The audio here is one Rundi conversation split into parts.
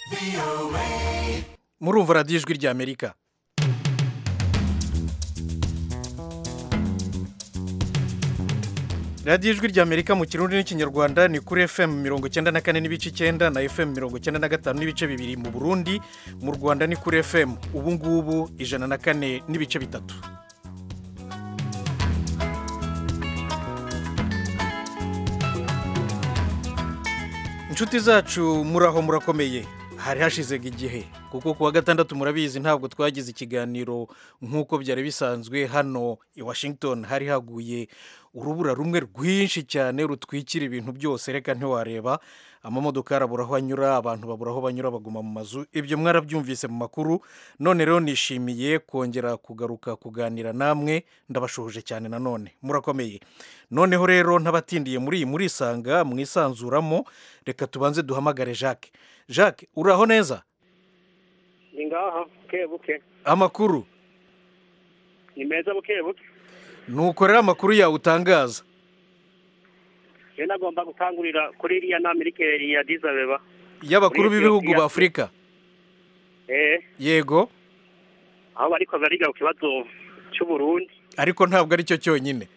murumva radiyo ijwi ry'amerika radiyo ijwi ry'amerika mu kirundi n'ikinyarwanda ni kuri fm mirongo icyenda na kane n'ibice icyenda na fm mirongo icyenda na gatanu n'ibice bibiri mu burundi mu rwanda ni kuri fm ubu ngubu ijana na kane n'ibice bitatu inshuti zacu muraho murakomeye hari hashizega igihe kuko ku wa gatandatu murabizi ntabwo twagize ikiganiro nk'uko byari bisanzwe hano i washington hari haguye urubura rumwe rwinshi cyane rutwikira ibintu byose reka ntiwareba amamodoka arabura aho anyura abantu babura aho banyura baguma mu mazu ibyo mwarabyumvise mu makuru none rero nishimiye kongera kugaruka kuganira namwe ndabashohoje cyane nanone murakomeye noneho rero ntabatindiye muri iyi murisanga mwisanzuramo reka tubanze duhamagare jacques jacques uraho neza ni ngaha buke buke amakuru ni meza buke buke nuko rero amakuru yawe utangaza rero nagomba gutangurira kuri iriya nama iri keri ya dizabeba y'abakuru Muri b'ibihugu Ethiopia. ba afurika eh yego aho bariko bariga ku kibazo cy'uburundi ariko ntabwo ari cyo cyonyine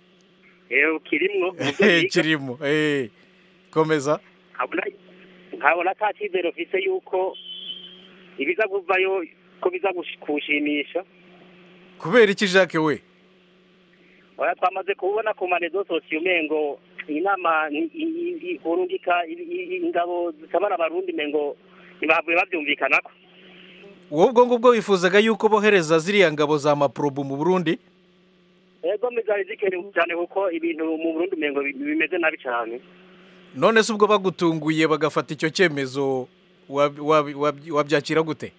eh kirimwo mu byo biga. kirimo eh, komeza nkabona nkabona ata cyizere ufise yuko ibiza kuvayo ko biza gush- kuwushimisha kubera iki jacques we oya twamaze kubona ku marezo sosiyo umengo iyi nama ni- i- i- i- urungika i- i- i- ingabo zitabara abarundi mengo ntibavuye bavyumvikanako wowe ubwo ngubwo wifuzaga yuko bohereza ziriya ngabo za maprobu mu burundi ego mizari zikenewe cyane kuko ibintu mu burundi umengo bi- bimeze nabi cyane none se ubwo bagutunguye bagafata icyo cyemezo wab- wab- wab- wabyakira gute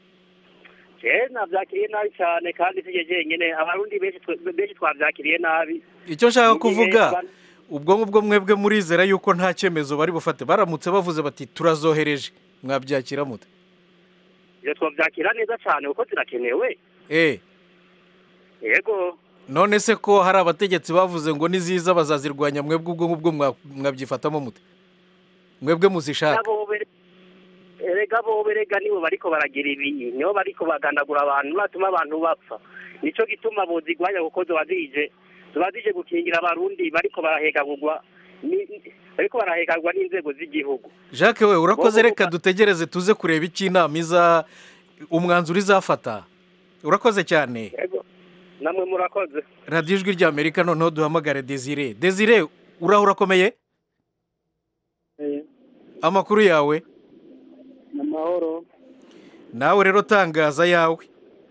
je navyakiriye nabi cyane kandi sije jenyene abarundi benshi twe- benshi twavyakiriye nabi icyo nshaka Mu gihe kuvuga abantu- ubwo ngubwo mwebwe murizera yuko nta cyemezo bari bufate baramutse bavuze bati turazohereje mwabyakira mute iyo twavyakira neza cyane kuko zirakenewe eh yego none se ko hari abategetsi bavuze ngo niziza bazazirwanya mwebwe ubwo ngubwo mwa- mwabyifatamo mute mwebwe muzishaka nabo be- erega bo berega nibo bariko baragira ibi nibo bariko bagandagura abantu batuma abantu bapfa nico gituma bozigwanya kuko zoba zije zoba zije gukingira abarundi bariko barahekagurwa ni- bariko barahekagurwa n'inzego z'igihugu jacques we urakoze Wowe reka uba- dutegereze tuze kureba icyo inama iza umwanzuro izafata urakoze cyane yego namwe murakoze radiyo ijwi ry'amerika noneho duhamagare desire desire uraho urakomeye amakuru yawe ni amahoro nawe rero tangaza yawe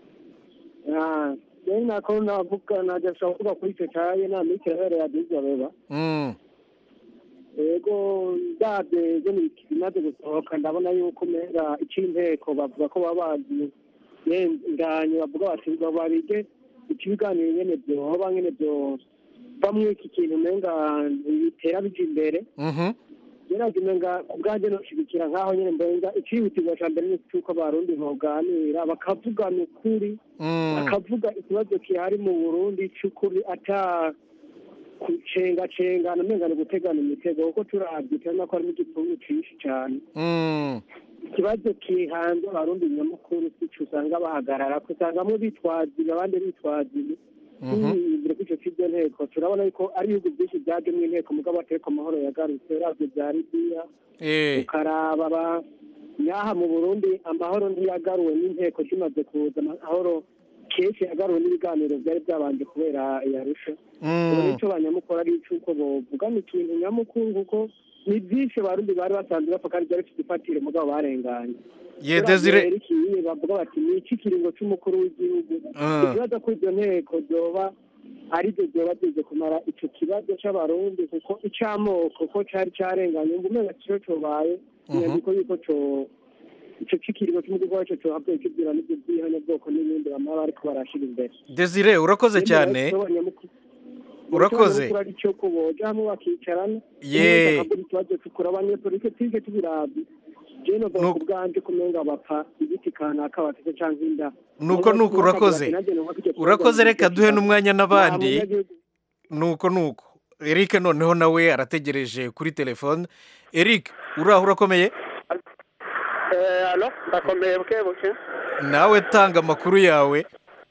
rero nako navuga najya gushaka kuvuga kuri icyo cyaye nta minsi yabereye adiza beba Mm, yego ndabye zo ni bimaze gusohoka ndabona yuko umenga icy'inteko bavuga ko baba bazi nganye bavuga bati ngo babige ikibiganiro nyene byoba nyene byo bamwe iki kintu umenga bitera bija imbere mhm, yaraje umenga ku bwanjye noshigikira nk'aho nyene mbenga icihutirwa ca mbere ni cy'uko abarundi boganira bakavugana ukuri mm, akavuga ikibazo kihari mu burundi cy'ukuri ata kucengacengana umenga ni gutegana imitego kuko turabye turabona ko harimo igipfungu cyinshi cyane mm, ikibazo kihanze abarundi nyamukuru sico usanga bahagarara ko usanga bamwe bitwaziye abandi bitwaziye mhm, imbere kuri icyo cy'ibyo nteko turabona yuko ari ibihugu byinshi byajemo inteko mugabo atariko amahoro yagarutse uravye bya libiya eh, ukaraba ba nyaha mu burundi amahoro ntiyagaruwe n'inteko zimaze kuza amahoro kenshi yagaruwe n'ibiganiro byari byabanje kubera yarusha ubu mm, nicyo banyamukuru ari icy'uko bovugana ikintu nyamukuru kuko ni byinshi abarundi bari basanzwe bapfa kandi byari bifite ifatire mugabo barenganye ye desire ikiye bavuga bati ni iki kiringo cy'umukuru w'igihugu Ah. ikibazo ko izo nteko zoba ari byo byoba byize kumara icyo kibazo cy'abarundi kuko icy'amoko ko cyari cyarenganye ngo umenya cyo cobaye inyandiko yuko co icyo cy'ikiringo cy'umukuru wacyo cohabwe kibwira n'ibyo by'ihanyabwoko n'ibindi bamara bariko barashira imbere desire urakoze cyane Urakoze. ari cyo ko boja hamwe bakicarana Ye. bakagura ikibazo tukura abanyepolitike tije tubirabye jewe novuga Nuko- ku bwanje kumenga bapfa igiti kanaka bafite canke inda nuko nuko urakoze urakoze reka duhe n'umwanya n'abandi nuko nuko eric noneho nawe arategereje kuri telefone eric uraho urakomeye Eh, alo ndakomeye buke buke nawe tanga amakuru yawe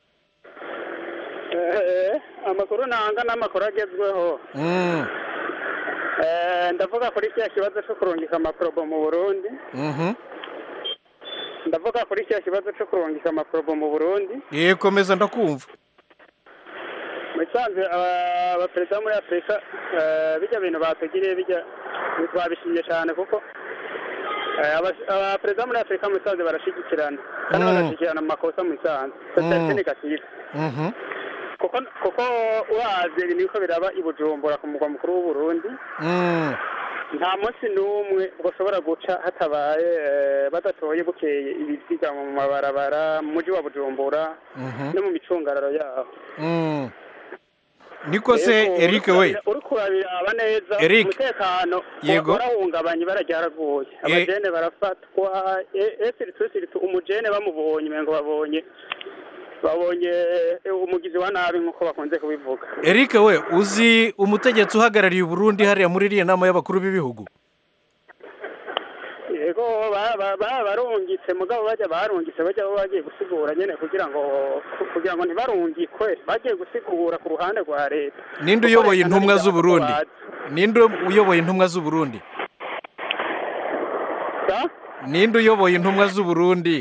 Eh, amakuru nanga n'amakuru agezweho Mm, Eh, ndavuga kuri kiriya kibazo cyo kurungika amaporobo mu burundi mhm. ndavuga kuri kiriya kibazo cyo kurungika amaporobo mu burundi ye komeza ndakumva mu bisanzwe aba- abaperezida muri afurika eh, bijya bintu batugiriye bijya twabishimye cyane kuko eh, aba- abaperezida muri afurika mu bisanzwe barashyigikirana kandi Mm. bagashyigikirana mu makosa mu bisanzwe sosiyete Mm. negative Mhm. kuko kuko uravye niko biraba i bujumbura ku mugwa mukuru w'uburundi Mm, nta munsi n'umwe ushobora guca hatabaye eh, badatoye bukeye ibiziga mu mabarabara mu mujyi wa bujumbura mhm. no mu micungararo yaho Mm. niko se Yego, eric uriko we urabira- uriko urabiraba neza Eric. umutekano Yego. warahungabanye bararyaraguye abajene barafatwa esiritu umujene bamubonye umengo babonye babonye eh, umugizi wa nabi nk'uko bakunze kubivuga eric we uzi umutegetsi uhagarariye uburundi hariya muri iriya nama y'abakuru b'ibihugu yego ba- ba- ba- barungitse mugabo bajya barungitse bajya bo bagiye gusigura nyene kugira ngo ku- kugira ngo ntibarungikwe bagiye gusigura ku ruhande rwa leta ninde Kuko uyoboye leta intumwa ntabwo z'uburundi bazi. ninde uyoboye intumwa z'uburundi Sa? ninde uyoboye intumwa z'uburundi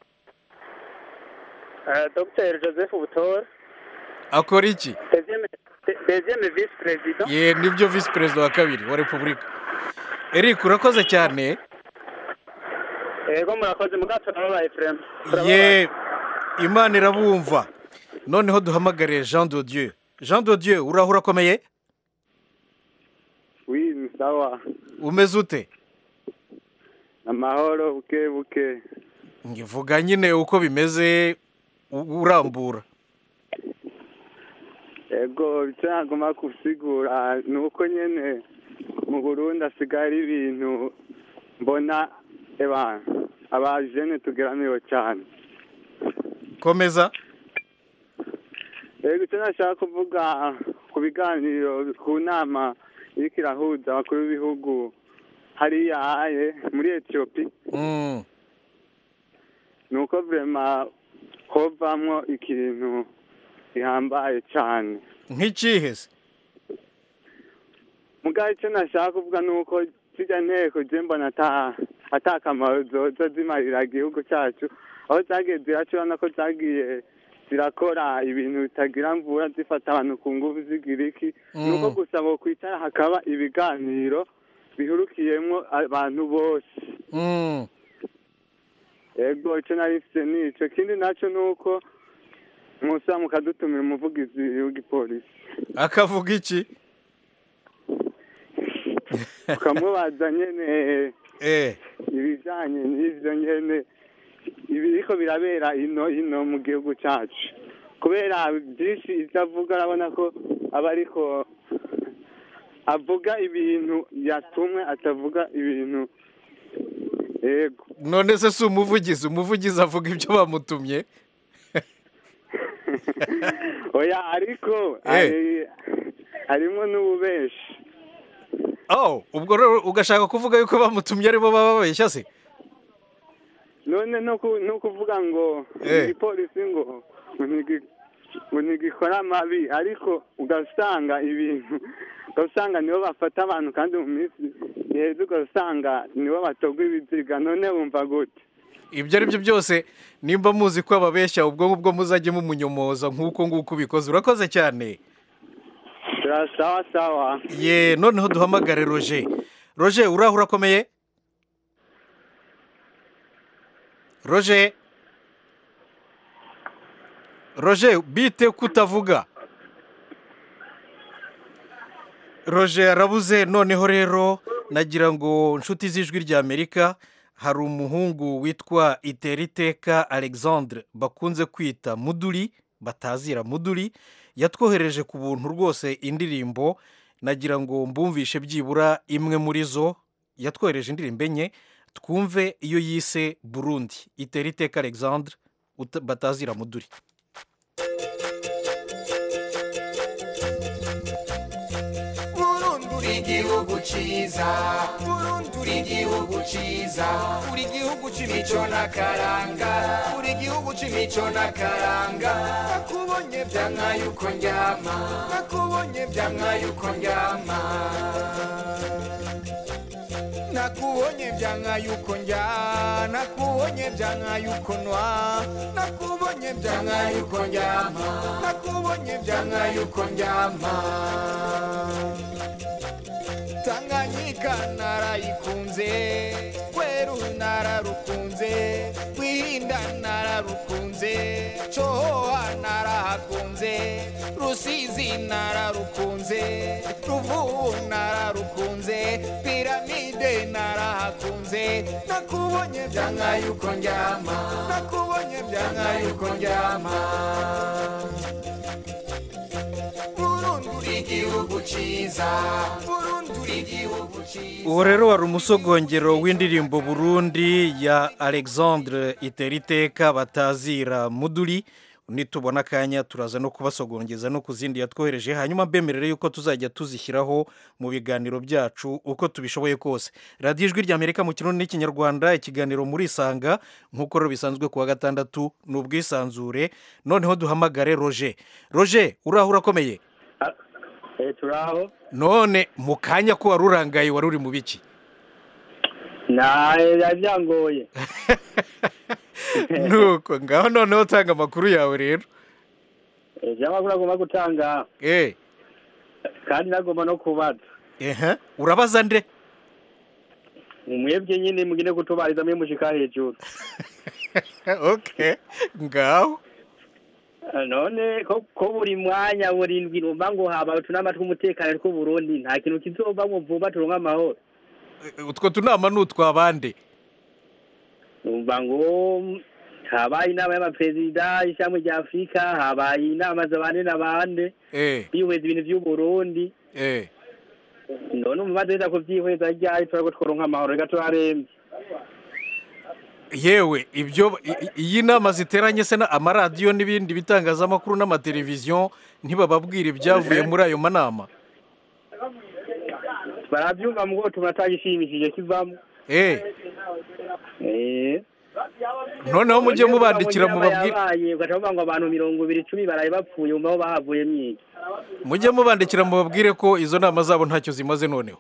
Eh, Dr Joseph Butore akora iki deuxième de- deuxième vice président ye nibyo visi perezida wa kabiri wa repubulika eric urakoze cyane yego murakoze mugato nababaye frema ye imana irabumva noneho duhamagare jean de dieu jean de dieu uraho urakomeye wi ni sawa umeze ute amahoro buke buke ngivuga nyine uko bimeze u- urambura ego icyo nagomba gusigura ni uko nyine mu burundi hasigaye ari ibintu mbona eba abajene tugeramiwe cyane komeza ego icyo nashaka kuvuga ku biganiro ku nama iriko irahuza abakuru b'ibihugu hariya aye muri etiyopi Mm, ni uko vrema hovamwo ikintu gihambaye cyane nk'ikihe se mugabo icyo nashaka kuvuga ni uko zijya nteko je mbona ata ata kamaro zoza zimarira igihugu cyacu aho zagiye ziraca urabona ko zagiye zirakora ibintu bitagira mvura zifata abantu ku nguvu zigira iki ni uko Mm. gusa kwicara hakaba ibiganiro bihurukiyemo abantu bose Mm, ego icyo nari mfite ni ico kindi nacyo ni uko musa mukadutumira umuvugizi w'igipolisi akavuga iki ukamubaza nyene eh ibijanye n'ivyo nyene ibiriko birabera ino ino mu gihugu cacu kubera byinshi ivyo avuga arabona ko aba ariko avuga ibintu yatumwe atavuga ibintu yego none se si umuvugizi umuvugizi avuga ibyo bamutumye oya ariko Eh. hari- harimo n'ububeshi oh ubwo rero ugashaka kuvuga yuko bamutumye aribo baba babeshya se none no ku- no kuvuga ngo Eh. igipolisi ngo ngo ntigi- ngo ntigikora amabi ariko ugasanga ibintu ugasanga nibo bafata abantu kandi mu minsi iheze ugasanga nibo batogwa ibiziga none wumva gute ibyo ari byo byose nimba muzi ko ababeshya ubwo ngubwo muzajye mumunyomoza nk'uko nguko ubikoze urakoze cyane sawa sawa ye noneho duhamagare roger roger uraho urakomeye roger roger bite kutavuga roger arabuze noneho rero nagira ngo inshuti z'ijwi ry'amerika hari umuhungu witwa iteriteka alexandre bakunze kwita muduri batazira muduri yatwohereje ku buntu rwose indirimbo nagira ngo mbumvishe byibura imwe muri zo yatwohereje indirimbo enye twumve iyo yise burundi iteriteka alexandre uta- batazira muduri Burundi uri igihugu ciza Burundi uri igihugu ciza ciza uri igihugu c'imico n'akaranga uri igihugu c'imico n'akaranga nakubonye vyanka yuko ndyama nakubonye vyanka yuko ndyama nakubonye vyanka yuko njya nakubonye vyanka yuko nwa nakubonye vyanka yuko ndyama nakubonye vyanka yuko ndyama tanganyika narayikunze kweru nararukunze rwihinda nararukunze cohoha narahakunze rusizi nararukunze ruvubu nararukunze piramide narahakunze nakubonye vyanka yuko ndyama nakubonye vyanka yuko ndyama Burundi uri igihugu ciza Burundi uri igihugu ciza uwo rero wari umusogongero w'indirimbo burundi ya alexandre iteriteka batazira muduri nitubona akanya turaza no kubasogongeza no ku zindi yatwohereje hanyuma mbemerere yuko tuzajya tuzishyiraho mu biganiro byacu uko tubishoboye kose radiyo ijwi ry'amerika mu kirundi n'ikinyarwanda ikiganiro muri isanga nk'uko rero bisanzwe ku wa gatandatu ni ubwisanzure noneho duhamagare roje roje uraho urakomeye turaho none mu kanya ko wari urangaye wari uri mu biki nta byangoye nuko ngaho noneho tanga amakuru yawe rero ejo amakuru agomba gutanga eee kandi nagomba no kubaza ehe urabaza nde mwebwe nyine mugine kutubariza mwe mushika hejuru oke ngaho none ko ko buri mwanya buri ndwi numva ngo haba utunama tw'umutekano tw'uburundi nta kintu kizovamwo vuba turonka amahoro utwo tunama ni utwabande numva ngo habaye inama y'abaperezida ishami rya afurika habaye inama z'abande n'abande eee bihweza ibintu by'uburundi eee none umva duheza kuvyihweza ryari turako tworonka amahoro reka turarembye yewe ibyo i- i- iyi nama ziteranye se na amaradiyo n'ibindi bitangazamakuru n'amateleviziyo ntibababwira ibyavuye muri ayo manama baravyumva mugo tunatagishimishije kivamwo eee eh noneho mujye mubandikira mubabwire yabaye ugaca bavuga ngo abantu mirongo ibiri icumi baraye bapfuye umva aho bahavuye mwiki mujye mubandikira mubabwire ko izo nama zabo ntacyo zimaze noneho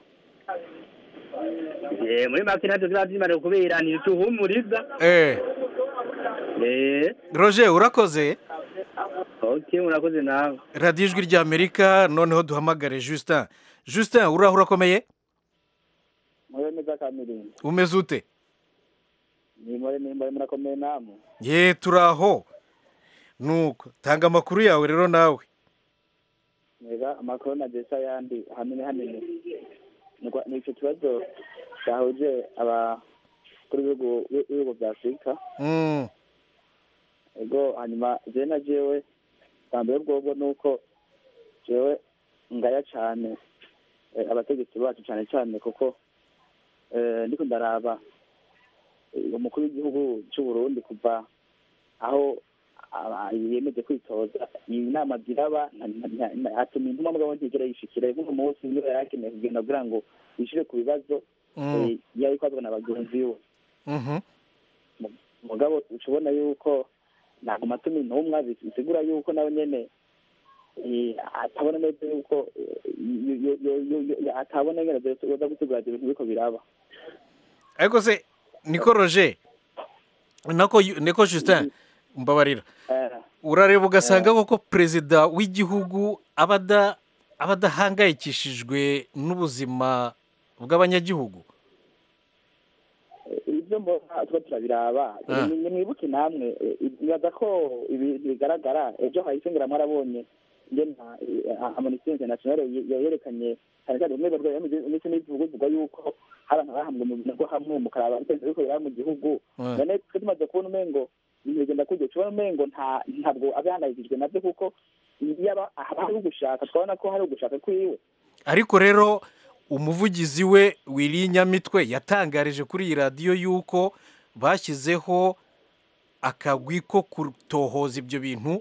Eh, muri make ntacyo ziba zimara kubera ntituhumuriza eee eh roje urakoze okay murakoze nawe radiyo ijwi ry'amerika noneho duhamagare justin justin uraho urakomeye mube neza kamirinda umeze ute ni muri nimba murakomeye namwe ye turaho nuko tanga amakuru yawe rero nawe mwega amakuru na desa yandi hanini hanini Nigwa- ni icyo kibazo cyahuje abakuru b'ibihugu b'ibihugu bya afurika Mm, ego hanyuma jewe na jewe bambere bwobwo ni uko jewe ngaya cyane eh, abategetsi bacu cyane cyane kuko eh, ndiko ndaraba eh, umukuru w'igihugu cy'u Burundi kuva aho aba- yemeje kwitoza iyi nama ziraba nta- nta- nta- atuma intumwa mugabo ntigera yishikira uno munsi niba yari akeneye kugenda kugira ngo yishire ku bibazo mm, eh, yari kwazwa na bagenzi we mhm. mugabo ushobona yuko ntabwo matumi intumwa bisigura yuko nawe nyene eh, atabona neza yuko eh, yo- yo- yo- yo- yo- atabona ngene zoza gusigura ivyo bintu biriko biraba ariko se niko roje nako yu- niko justin mbabarira Eh, urareba ugasanga koko perezida w'igihugu aba ada- aba adahangayikishijwe n'ubuzima bw'abanyagihugu ibyo mbona tuba turabiraba Ah. Ni- nimwibuke namwe eh, nibaza ko ibi bigaragara ejo hahise ngira mwarabonye ngena amnesty international ye- yerekanye cyane cyane bimwe bivuga ndetse n'ibivuga bivuga yuko hari abantu bahambwe mu bintu hamwe mukaraba ibitendo biriko biraba mu gihugu Ah. none twe tumaze kubona umengo ibintu bigenda kuryo tubona umengo nta ntabwo abihangayikishijwe nabyo kuko yaba haba hari ugushaka twabona ko hari ugushaka kwiwe ariko rero umuvugizi we wiri nyamitwe yatangarije kuri iyi radiyo yuko bashyizeho akagwi ko kutohoza ibyo bintu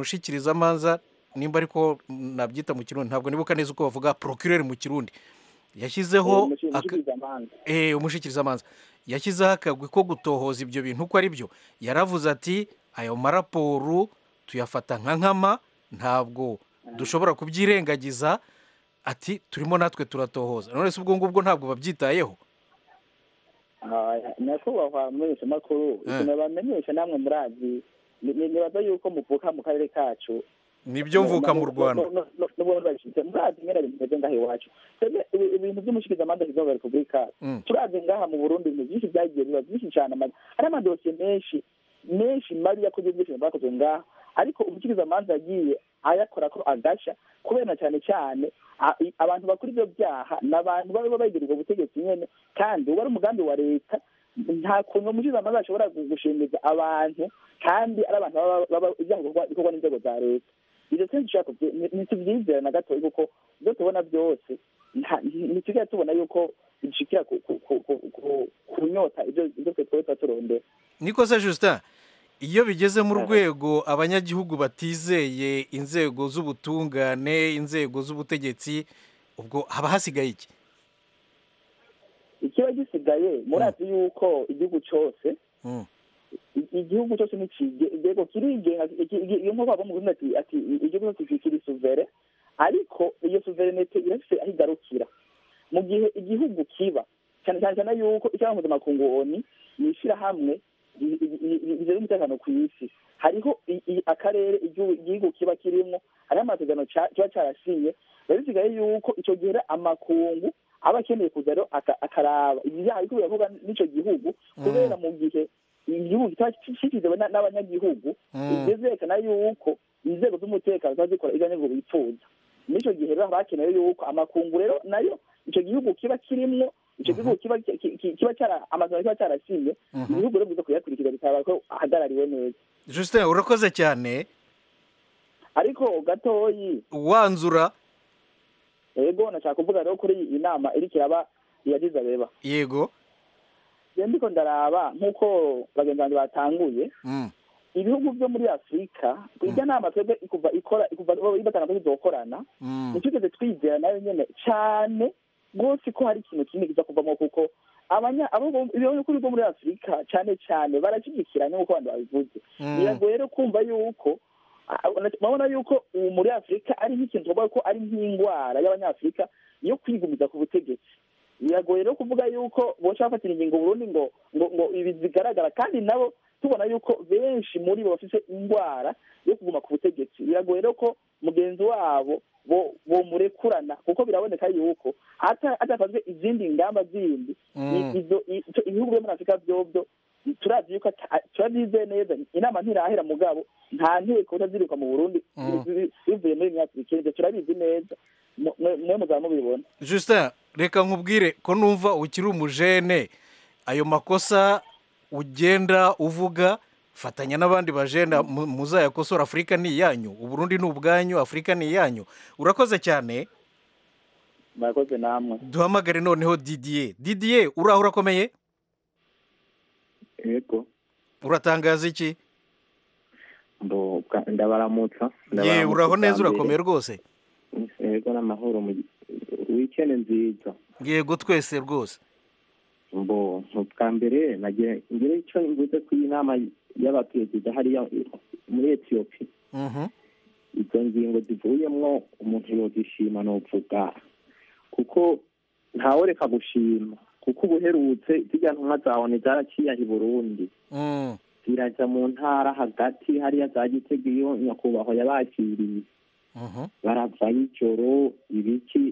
umushikirizamanza nimba ariko nabyita mu kirundi ntabwo nibuka neza uko bavuga procureur mu kirundi yashyizeho Eh, aka- umushikirizamanza eh, umushikirizamanza yashyizeho akagwi ko gutohoza ibyo bintu uko ari byo yaravuze ati ayo maraporo tuyafata nka nkama ntabwo dushobora kubyirengagiza ati turimo natwe turatohoza none se ubwo ngubwo ntabwo babyitayeho Ah, nyakubahwa mumenyeshamakuru Eh. ikintu bamenyesha namwe murazi ni- ni- nibaza yuko muvuka mu karere kacu nibyo mvuka mu rwanda n'ubundi babishyize murazi nyine ibintu bimeze ngaha iwacu twebwe ibi- ibintu by'umushikirizamanza kizaho repubulika Mm. turazi ngaha mu burundi ibintu byinshi byagiye biba byinshi cyane ama- hari amadosiye menshi menshi mabi yakoze byinshi bwakozwe ngaha ariko umushikirizamanza yagiye ayakora ko agasha kubera na cyane cyane a- i- abantu bakora ibyo byaha ni abantu baba begererwa ubutegetsi nyene kandi uba ari umugambi wa leta nta kuntu umushikirizamanza ashobora gu- gushimiza abantu kandi ari abantu baba baba ibyaha bikorwa- bikorwa n'inzego za leta ibyo twese dushaka kubyi- ni- ntitubyizera na gatoya kuko ibyo tubona byose nta- ntitujya tubona yuko bishikira ku- ku- ku- ku- ku- kunyota ibyo ibyo twe twese turondera niko se justin iyo bigeze mu rwego abanyagihugu batizeye inzego z'ubutungane inzego z'ubutegetsi ubwo haba hasigaye iki ikiba gisigaye murazi yuko igihugu cyose Mm. i- igihugu cyose nikigego kirigenga iki- iki- iyo nk'uko mu Burundi ati ati igihugu cyose kiri suvere ariko iyo suverenete irafise aho igarukira mu gihe igihugu kiba cyane cyane cyane yuko icyaha mpuzamakungu oni ni ishyirahamwe ri- ri- ri- rijejwe umutekano ku isi hariho i- i- akarere igihugu igihugu kiba kirimo hariho amasezerano ca- kiba cyarasinye biba bisigaye yuko icyo gihe rero amakungu aba akeneye kuza rero aka- akaraba ibyaha biriko birakorwa n'ico gihugu kubera mu gihe igihugu kitaba kishikiwe n'abanyagihugu Mm. ibyo vyerekana yuko inzego z'umutekano ziba zikora ivyo nibwo bifuza n'ico gihe rero haba hakenewe yuko amakungu rero nayo ico gihugu kiba kirimwo ico gihugu kiba ki- ki- kiba cyara amazina kiba cyarasinye Mhm. ibihugu rero biza kuyakurikiza bikaba ko ahagarariwe neza justin urakoze cyane ariko gatoyi wanzura ego nashaka kuvuga rero kuri iyi nama iriko iraba iyagize abeba yego je ndiko ndaraba nk'uko bagenzi banjye batanguye Mm. ibihugu byo muri afurika irya nama twebwe ikuva ikora ikuva ibatanga ko tuzokorana Mm. ntitwigeze twizera nayo nyene cane rwose ko hari ikintu kinini kiza kuvamo kuko abanya abo bo- ibihugu byo muri afurika cane cane barashyigikiranye nk'uko abantu babivuze Mm. biragoye rero kumva yuko ah, urabona yuko ubu muri afurika ari nk'ikintu tuvuga ko ari nk'indwara y'abanyafurika yo kwigumiza ku butegetsi biragoye rero kuvuga yuko boca bafatira ingingo burundi ngo ngo ngo ibi zigaragara kandi nabo tubona yuko benshi muri bo bafite indwara yo kuguma ku butegetsi biragoye rero ko mugenzi wabo bo bomurekurana kuko biraboneka yuko ata- hatafatwe izindi ngamba zindi Mm. i- izo i- ico- ibihugu byo muri afurika vyovyo turazi yuko ata- turabyizeye neza inama ntirahera mugabo nta nteko utaziruka mu burundi Mm. bi- bivuye muri myafurika ivyo turabizi neza Mu- mwe mwe muzaba mubibona justin reka nkubwire ko numva ukiri umujene ayo makosa ugenda uvuga fatanya n'abandi bajenda mu- muzayakosora afurika ni iyanyu uburundi ni ubwanyu afurika ni iyanyu urakoze cyane murakoze namwe duhamagare noneho didier didier uraho urakomeye yego uratangaza iki ndo bwa- ndabaramutsa ye ndabaramutsa uraho bwa neza mbere. urakomeye rwose yego n'amahoro mu wikende nziza yego twese rwose mbo bwa mbere nagira ngire icyo mvuze ku iyi nama y'abaperezida hariya muri etiyopi Mhm. izo ngingo zivuyemwo umuntu yozishima novuga kuko ntaworeka gushima kuko ubuherutse zirya ntumwa zawe zaraciye i burundi Mm. ziraja mu ntara hagati hariya za gitega iyo nyakubahwa yabakiriye Mhm. baravayo ijoro ibiki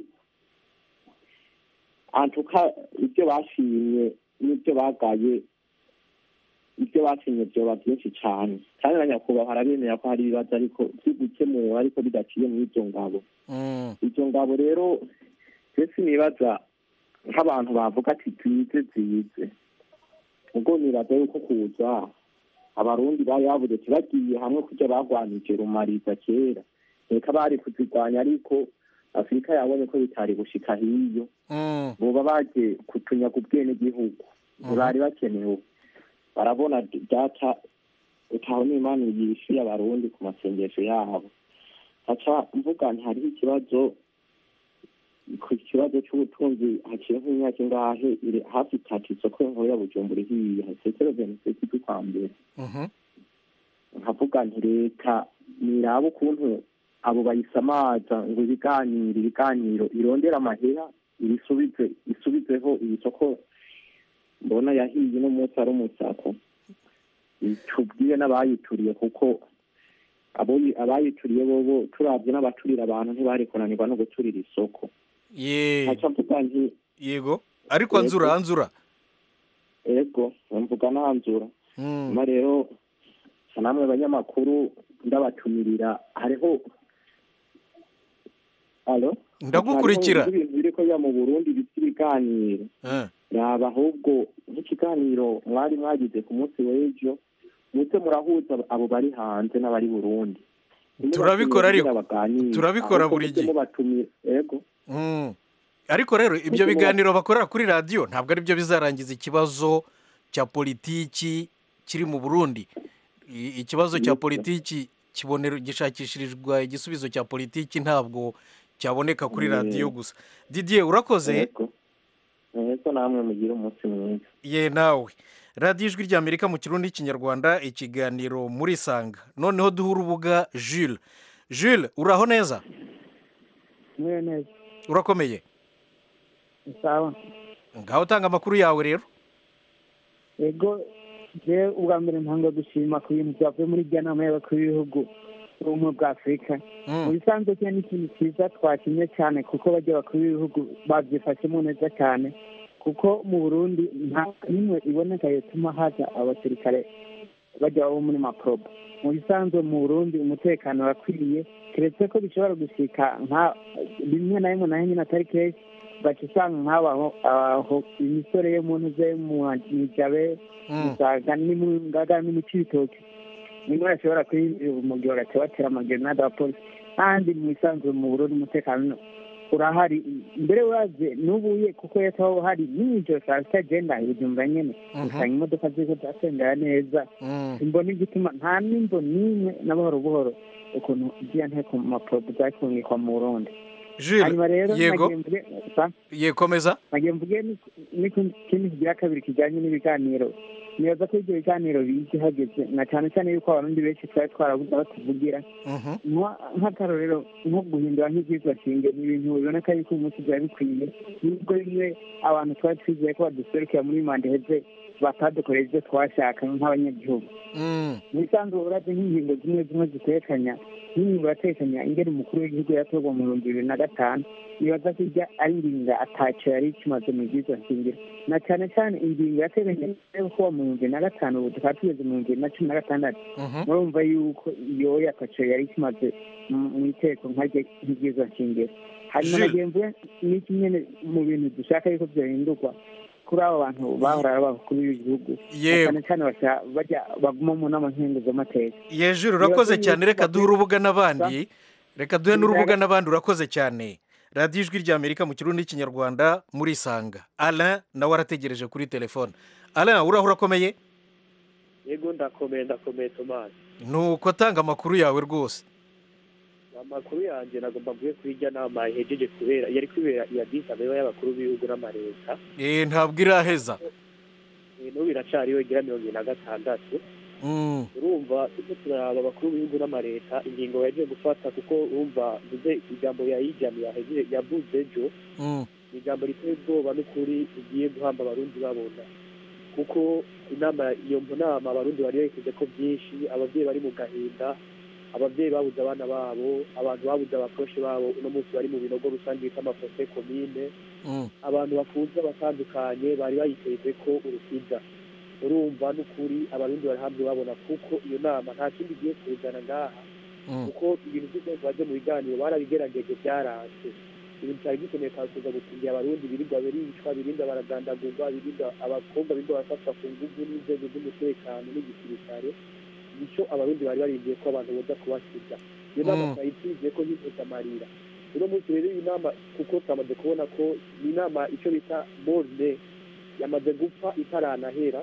antuka ibyo bashimye n'ibyo bagaye ibyo bashimye byoba byinshi cyane kandi na nyakubahwa arabemera ko hari ibibazo ariko byo gukemura ariko bidaciye muri izo ngabo Mm. izo ngabo rero mbese nibaza nk'abantu bavuga ati twize zize ubwo nibaza yuko kuza abarundi bari bavuze ati bagiye hamwe kujya bagwanije rumariza kera reka bari kuzirwanya ariko afurika yabonye ko bitari gushika hiyo Mm. boba baje kutunyaga ubwenegihugu ntibari bakenewe barabona data utaho n'imana yishuye abarundi ku masengesho yabo haca mvuga nti hariho ikibazo ku kibazo cy'ubutunzi haciye nk'imyaka ingahe iri hafi itatu isoko nkuru ya bujumbura ihiye hasekero veniseti z'ukwa mbere Mhm. nkavuga nti leta niraba ukuntu abo bayisamaza ngo ibiganiro ibiganiro irondera amahera ibisubize isubizeho iyi soko mbona yahiye uno munsi ari umusako tubwire n'abayituriye kuko abo- abayituriye bobo turabye n'abaturira abantu ntibari kunanirwa no guturira isoko ye nkaca mvuga nti yego ariko Yego. anzura anzura ego mvuga nanzura Mm. nyuma rero sa namwe abanyamakuru ndabatumirira hariho alo Ndagukurikira. Hariho ibintu biriko biba mu burundi bita ibiganiro Eh. yaba ahubwo nk'ikiganiro mwari mwagize ku munsi w'ejo muze murahuza abo bari hanze n'abari burundi Turabikora ariko. Kugira baganire. Turabikora Ahubwo buri muze gihe. mubatumira ego Mm. ariko rero ibyo Nk'uko biganiro bakorera kuri radiyo ntabwo ari byo bizarangiza ikibazo cya politiki kiri mu burundi I- ikibazo cya Yego. politiki kibonera gishakishirizwa igisubizo cya politiki ntabwo cyaboneka kuri Mm. radiyo gusa didier urakoze ego ego namwe mugire umunsi mwiza ye nawe radiyo ijwi ry'amerika mu kirundi n'ikinyarwanda ikiganiro muri sanga noneho duha urubuga jules jules uraho neza mwe neza urakomeye sawa ngaho tanga amakuru yawe rero yego je ubwa mbere ntanga gushima ku bintu byavuye muri rya nama y'abakuru b'ibihugu b'ubumwe bwa afurika mu bisanzwe cyo ni ikintu cyiza twakinye cyane kuko bajya abakuru b'ibihugu babyifashemo neza cyane kuko mu burundi nta n'imwe iboneka yatuma haza abasirikare bajya bo muri maprobo mu bisanzwe mu burundi umutekano urakwiye keretse ko bishobora gushika nka rimwe na rimwe naho nyine atari kenshi baca usanga nk'abaho aho imisore yo mu ntuze mu mijabe musaga n'imungaga n'imico ibitoki nimwe bashobora kwinjira umugwi bagaca batera amagerenade abapolisi kandi mu bisanzwe mu burundi umutekano urahari mbere uraze n'ubuye kuko yataho hari n'ijoro saa sita agenda ibijumba nyene usanga imodoka ziriko zatembera neza imbona igituma nta n'imbo n'imwe na buhoro buhoro ukuntu ziriya nteko mu maporobo zakungikwa mu burundi hanyuma rero yego nagiye mvuge sa yekomeza nagiye mvuge ni- n'ikindi kigira kabiri kijyanye n'ibiganiro nibaza ko ibyo biganiro bije hageze na cyane cyane yuko abarundi benshi twari twarabuze aho tuvugira Nka- nk'akarorero nko guhindura nk'ibyitwa shinge ni ibintu biboneka yuko uyu munsi byari bikwiye nubwo bimwe abantu twari twizeye ko baduserukira muri manda iheze batadukoreye ibyo twashaka nk'abanyagihugu mu bisanzwe urabye nk'ingingo zimwe zimwe zitekanya nk'ingingo yatekanya ingene umukuru w'igihugu yatorwa mu bihumbi bibiri na gatanu nibaza ko ijya ari ingingo ataco yari ikimaze mu bwiza shingiro na cyane cyane ingingo yateganya yo kuba mu bihumbi bibiri na gatanu ubu tukaba tugeze mu bihumbi bibiri na cumi na gatandatu murumva yuko iyo ataco yari ikimaze mu- mu iteko nkaryo nk'ibwiza shingiro hanyuma Jules. nagiye mvuge n'iki nyene mu bintu dushaka yuko vyahindurwa kuri abo bantu bahora ari abakuru b'igihugu Yewe. cyane cyane basha- bajya baguma mu nama nkenguzamateka yejuru urakoze cyane reka duhe urubuga n'abandi reka duhe n'urubuga n'abandi urakoze cyane radiyo ijwi ry'amerika mu kirundi n'ikinyarwanda muri sanga alain nawe arategereje kuri telefone alain uraho urakomeye yego ndakomeye ndakomeye tomasi nuko tanga amakuru yawe rwose amakuru yanjye nagomba mvuye kuri irya nama ihejeje kubera yari kubera iya disi abeba y'abakuru b'ibihugu n'amareta Eh, ntabwo iraheza Eh, n'ubu iracariho igira mirongo ibiri na gatandatu Mm, urumva turiko turaraba abakuru b'ibihugu n'amareta ingingo yagiye gufata kuko urumva mvuze ijambo yayijyanye yahejeje yavuze ejo mm, ni ijambo riteye ubwoba n'ukuri rigiye guhamba abarundi babona kuko inama iyo nama abarundi bari berekeje ko byinshi ababyeyi bari mu gahinda ababyeyi babuze abana babo abantu babuze abaposhe babo uno munsi bari mu binogo rusange bita amafose komine mm. abantu bafunze batandukanye bari bayiteze ko urukiza urumva n'ukuri abarundi bari hamwe babona kuko iyo nama nta kindi igiye kuzana ngaha Mm. kuko ibintu byose baje mu biganiro barabigerageje byaranze ibintu cyari gikeneye kuza gukingira abarundi birirwa biricwa birinda baragandagurwa birinda abakobwa birirwa barafatwa ku nguvu n'inzego z'umutekano n'igisirikare nicyo abarundi bari barindiye ko abantu boza kubasiga iyo nama Mm. twayitije ko yiteza amarira uno munsi rero iyi nama kuko twamaze kubona ko ni inama icyo bita borne yamaze gupfa itaranahera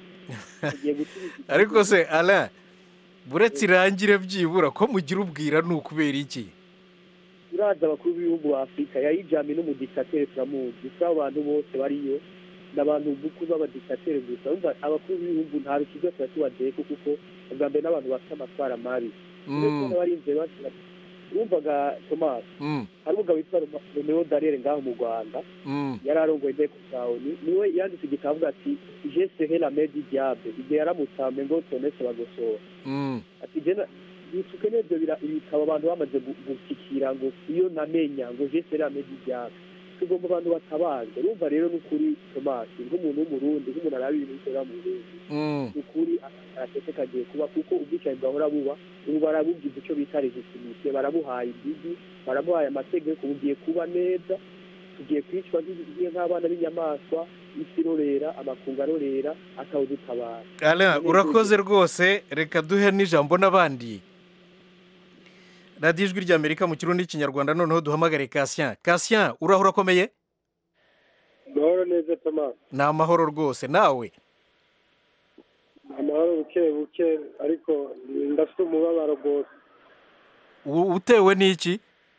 tugiye gusubiza ariko se alain buretse irangire byibura ko mugira ubwira ni ukubera iki turazi abakuru b'ibihugu ba afurika yayijyanye n'umudikateri turamuzi si abo bantu bose bariyo ni abantu bukuru b'abadikateri gusa urumva abakuru b'ibihugu nta rukiza tuba tubadeko kuko ubwa mbere n'abantu bafite amatwara mabi Mm. barinze bashyira wumvaga tomasi Mm. hari umugabo witwa Roma- romeo darere ngaho mu rwanda Mm. yari arongoye inteko sawuni niwe yanditse igitabo avuga ati je sehe la medi diable igihe yaramutsambe ngo tonese bagosora Mm. ati je na- bisuke n'ibyo bira- ibitabo abantu bamaze gu- gushyikira ngo iyo namenya ngo je sehe la medi diable tugomba abantu batabaza urumva rero n'ukuri tomasi nk'umuntu w'umurundi nk'umuntu araba ibintu bikorera mu burundi Mm. ukuri aratete kagiye kuba kuko ubwicanyi bwahora buba ubu barabugize icyo bita legitimite barabuhaye imbibi barabuhaye amategeko bugiye kuba neza tugiye kwicwa nk'igihe nk'abana b'inyamaswa isi irorera amakungu arorera akawudutabara Alain urakoze rwose reka duhe n'ijambo n'abandi radiyo ijwi ry'amerika mu kirundi n'ikinyarwanda noneho duhamagare kasien kasien uraho urakomeye amahoro neza tomasi ni amahoro rwose nawe amahoro buke buke ariko ndafite umubabaro rwose U- utewe n'iki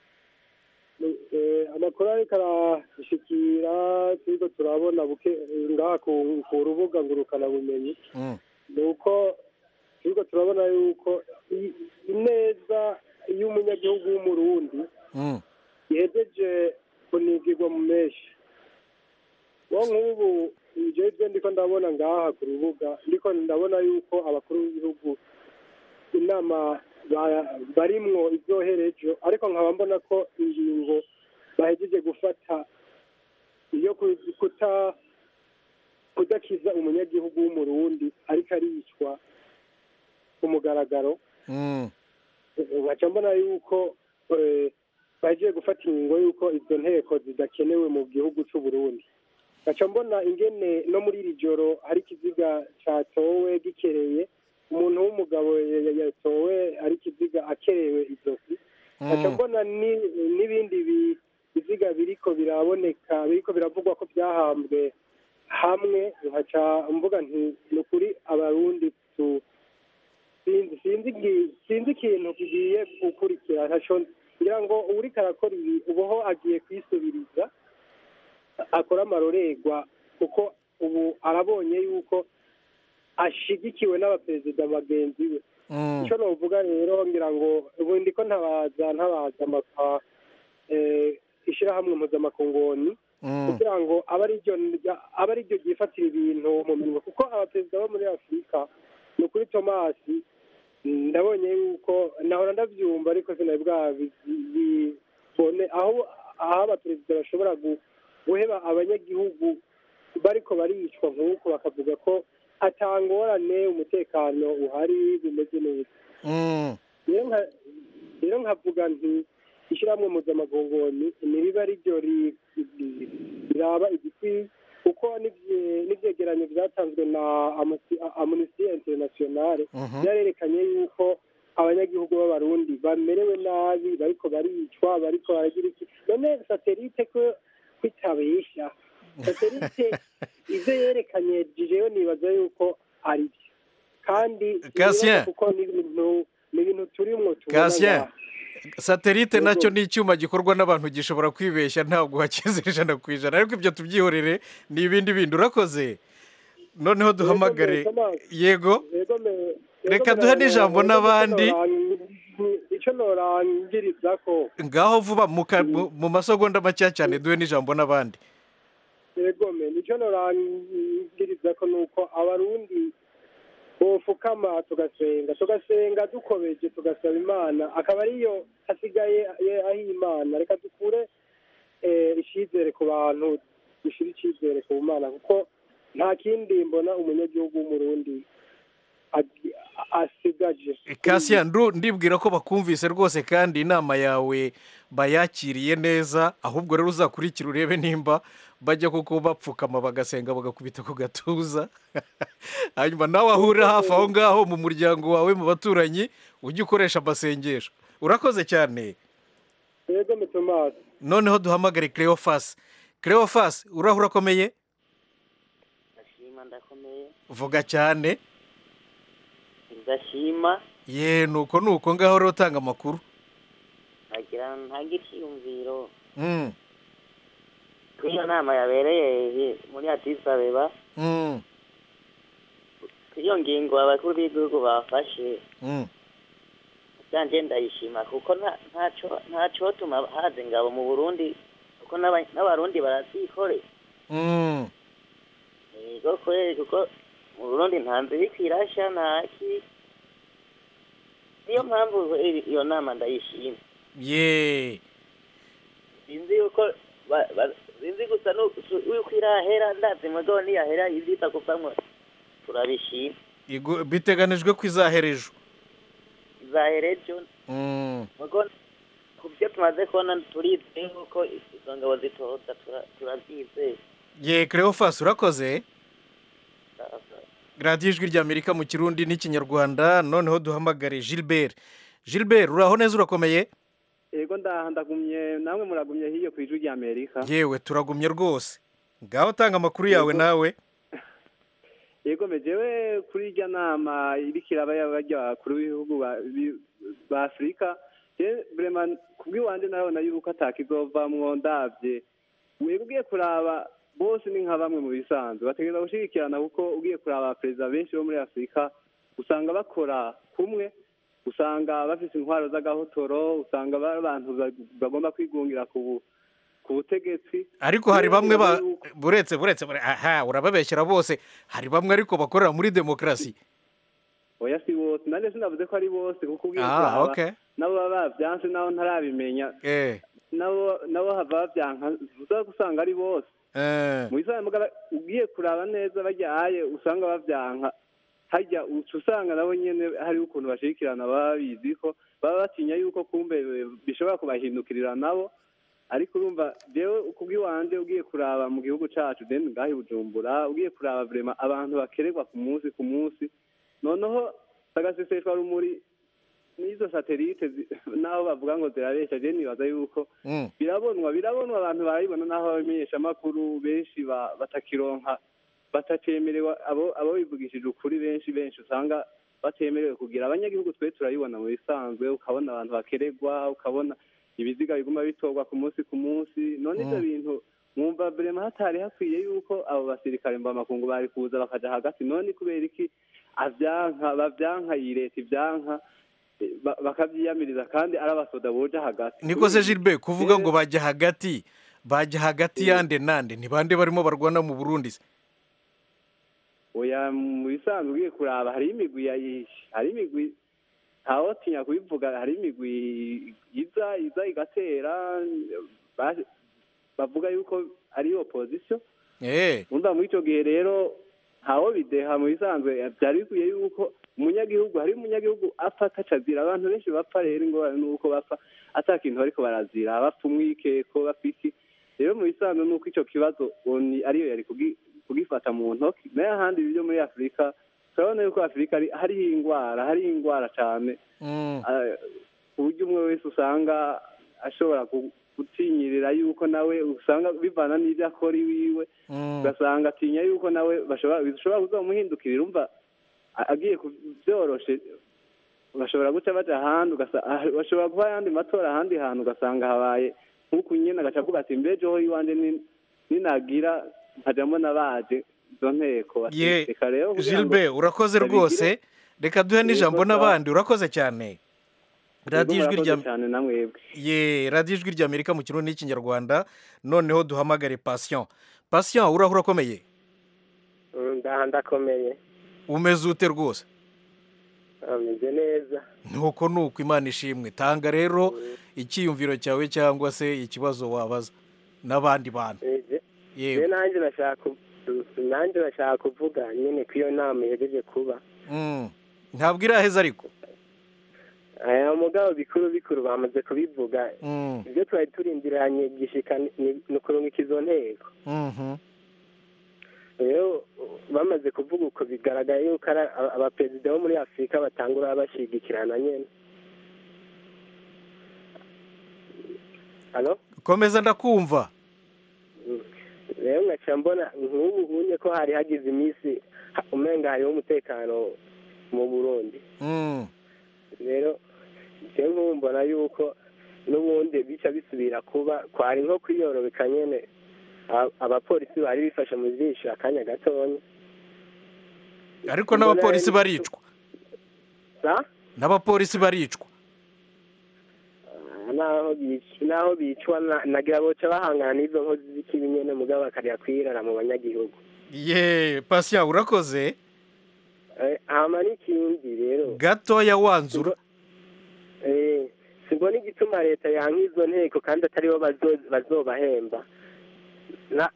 Eh, amakuru ariko arashikira turiko turabona buke ngaha ku ku rubuga ngurukanabumenyi Mm. ni uko turiko turabona yuko i- ineza y'umunyagihugu w'umurundi Mm. yejeje kunigirwa mu menshi wo nk'ubu jewe ibyo ndiko ndabona ngaha ku rubuga ndiko ndabona yuko abakuru b'ibihugu inama ba- barimwo izoherejo ariko nkaba mbona ko ingingo bahejeje gufata iyo ku- kuta kudakiza umunyagihugu w'umurundi ariko aricwa ku mugaragaro Mm. nkaca mbona yuko eh, bagiye gufata ingingo y'uko izo nteko zidakenewe mu gihugu cy'u Burundi nkaca mbona ingene no muri iri joro hari ikiziga catowe gikereye umuntu w'umugabo ya- ya- yatowe ari ikiziga akerewe izosi nkaca mbona ni- n'ibindi bi- biziga biriko biraboneka biriko biravugwa ko byahambwe hamwe nkaca mvuga nti ni ukuri abarundi tu sinzi sinzi igi- sinzi ikintu kigiye gukurikira ntaco ngira ngo uwuriko arakora ibi ubuho agiye kwisubiriza akora amarorerwa kuko ubu arabonye yuko ashigikiwe n'abaperezida bagenzi be Mm. icyo novuga rero ngira ngo ubu ndiko ntabaza ntabaza amaka eh, ishirahamwe mpuzamakongoni Mm. kugira ngo abe ari ryo abe ari ryo ryifatira ibintu mu minwe kuko abaperezida bo muri afurika ni ukuri tomasi ndabonye yuko nahora ndabyumva ariko sinari bwabibone aho aho abaperezida bashobora gu- guheba abanyagihugu bariko baricwa nk'uko bakavuga ko atangorane umutekano uhari bimeze neza Mm. rero nka- rero nkavuga nti ishyirahamwe mpuzamagongoni niriba ari ryo ri- ri- riraba igikwiye kuko n'ivye- n'ivyegeranyo vyatanzwe na Amnesty- amnesty internationale Mhm. vyarerekanye yuko abanyagihugu b'abarundi bamerewe nabi bariko baricwa bariko baragira iki none satelite ko kwitabesha satelite ivyo yerekanye jewe nibaza yuko ari byo kandi Cassien. nibaza kuko ni ibintu ni ibintu turimwo tubona kasien ngaha. satelite Yego. nacyo ni icyuma gikorwa n'abantu gishobora kwibeshya ntabwo wakize ijana ku ijana ariko ibyo tubyihorere ni ibindi bindi urakoze noneho duhamagare yego Yego me- Reka yego duhe me- n'ijambo yego n'abandi. norang- ico norangiriza ko ngaho vuba mu ka- mu- mu masegonda makeya cyane duhe n'ijambo n'abandi yego me nico norangiriza ko nuko abarundi bofukama tugasenga tugasenga dukobeje tugasaba imana akaba ariyo hasigaye ye- aho imana reka dukure eh, icizere ku bantu dushira icizere ku mana kuko nta kindi mbona umunyagihugu w'umurundi agi- asigaje kasien ndu ndibwira ko bakumvise rwose kandi inama yawe bayakiriye neza ahubwo rero uzakurikira urebe nimba bajya koko bapfukama bagasenga bagakubita ku gatuza hanyuma nawe ahurira hafi aho ngaho mu muryango wawe mu baturanyi ujye ukoresha amasengesho urakoze cyane yego me tomasi noneho duhamagare cleophas cleophas uraho urakomeye ndashima ndakomeye vuga cyane ndashima ye nuko nuko ngaho rero utanga amakuru nagira ntange icyiyumviro Mm, kuri iyo nama yabereye muri Addis Abeba mm, kuri iyo ngingo abakuru b'igihugu bafashe mm. byanje ndayishima kuko nta- ntaco ntacotuma haza ingabo mu Burundi kuko n'aba- n'abarundi barazikore Mm. yego kweri kuko mu Burundi nta nzu iriko irasha ntaki niyo mpamvu kweri iyo nama ndayishima ye sinzi yuko ba- ba- sinzi gusa nu- su- yuko irahera ndazi mugabo niyahera iziza kuvamwo turabishima Igu- biteganijwe ko izahera ejo izahera ejo Mm. mugo ku byo tumaze kubona turizeye yuko izo ngabo zitoza tura- turabyizeye ye Cleophas urakoze radiyo ijwi ry'amerika mu kirundi n'ikinyarwanda noneho duhamagare gilbert gilbert uraho neza urakomeye yego ndaha ndagumye namwe muragumye hiyo ku ijwi ry'amerika yewe turagumye rwose ngaho tanga amakuru yawe Yego. nawe yego mejewe kuri irya nama iriko iraba y'abarya bakuru b'ibihugu ba- bi- ba afurika je vraiment kubw'iwanje narabona yuko atakizovamwo ndavye wega ugiye kuraba bose ni nka bamwe mu bisanzwe bategereza gushigikirana kuko ugiye kuraba perezida benshi bo muri afurika usanga bakora kumwe usanga bafise intwaro z'agahotoro usanga bari abantu ba- bagomba kwigungira ku bu- ku butegetsi ariko hari bamwe ba Rero buretse buretse bure- aha urababeshyera bose hari bamwe ariko bakorera muri demokarasi oya si bose nanjye sinavuze ko ari bose kuko ugiye Ah, kuraba okay. nabo baba bavyanse nabo ntarabimenya eh nabo nabo hava bavyanka uza gusanga ari bose eh mu bisanzwe mugabo ugiye kuraba neza baryaye usanga bavyanka harya uca usanga nabo nyene hari ukuntu bashirikirana baba bizi ko baba batinya yuko kumbe bishobora kubahindukirira nabo ariko urumva jewe kubw'iwanje ugiye kuraba mu gihugu cacu deni ngaho i bujumbura ugiye kuraba vrema abantu bakererwa ku munsi ku munsi noneho agaseseshwa rumuri n'izo satelite zi- naho bavuga ngo zirabesha je nibaza yuko Mm. birabonwa birabonwa abantu barabibona naho abamenyeshamakuru benshi ba- batakironka batacemerewe abo abo bivugishije ukuri benshi benshi usanga batemerewe kugira abanyagihugu twe turabibona mu bisanzwe ukabona abantu bakeregwa ukabona ibiziga biguma bitorwa ku munsi ku munsi none ivyo Mm. bintu mwumva brema hatari hakwiye yuko abo basirikare mvamakungu bari kuza bakaja hagati none kubera iki avyanka bavyanka iyi leta ivyanka eh, ba- bakavyiyamiriza kandi ari abasoda boja hagati niko se gilbert kuvuga ngo bajya hagati bajya hagati yande nande ni bande barimo barwana mu burundi se oya mu bisanzwe ugiye kuraba hari imigwi ya hari imigwi ntawotinya kubivuga hari imigwi iza iza igatera ba- bavuga yuko ari opposition eh umva muri icyo gihe rero ntawo bideha mu bisanzwe byari bikwiye yuko umunyagihugu hari umunyagihugu apfa atacazira abantu benshi bapfa rero ingorane ni uko bapfa ata kintu bariko barazira bapfa umwikeko bapfa iki rero mu bisanzwe ni uko icyo kibazo oni ariyo yari kugi- kugifata mu ntoki nayo ahandi byo muri afurika turabona yuko afurika ari- hariho ingwara hariho ingwara cyane Mm. Ah, ku buryo umwe wese usanga ashobora gu- gutinyirira yuko nawe usanga bivana n'ibyo akora iwiwe Mm. ugasanga atinya yuko nawe bashobora bishobora kuzamuhindukirira umva a- agiye ku- byoroshe bashobora guca baja ahandi ugasa- ah, bashobora kuba ayandi matora ahandi hantu ugasanga habaye nk'uku nyene agaca avuga ati mbejeho iwanje ni- ninagira nkajamo nabaje izo nteko bati, ye reka rero kugira ngo gilbert urakoze babigire- rwose reka duhe n'ijambo Yego, sawa. n'abandi urakoze cyane radiyo Yego, ijwi murakoze rya cyane namwebwe ye radiyo ijwi ry'amerika mu kirundi n'ikinyarwanda noneho duhamagare patient patient uraho urakomeye ndaha ndakomeye umeze ute rwose ameze neza nuko nuko imana ishimwe tanga rero icyiyumviro cyawe cyangwa se ikibazo wabaza n'abandi bantu Je- yewe je nanjye nashaka ku- nanjye nashaka kuvuga nyine ko iyo nama ihejeje kuba Mm. ntabwo iraheza ariko aya mugabo bikuru bikuru bamaze kubivuga Mm. ibyo twari turindiranye gishika ni ni ukurungika izo nteko Mhm. rero bamaze kuvuga uko bigaragaye yuko ari aba- abaperezida bo muri afurika batangura bashigikirana nyine halo komeza ndakumva rero nkaca mbona nk'ubu unye ko hari hagize iminsi ha- umenga hariho umutekano mu burundi Mm. rero je nk'ubu mbona yuko n'ubundi bica bisubira kuba kwari nko kwiyorobeka nyene A- abapolisi bari bifashe mu jisho akanya gatonya ariko n'abapolisi baricwa sa n'abapolisi baricwa naho bic- naho bicwa na- nagira boca bahangana n'izo nkozi z'ikibi nyene mugabo bakarya kwirara mu banyagihugu ye pasiya urakoze Eh, hama n'ikindi rero gatoya wanzura Eh, simbona igituma leta yanka izo nteko kandi ataribo bazo- bazobahemba Na-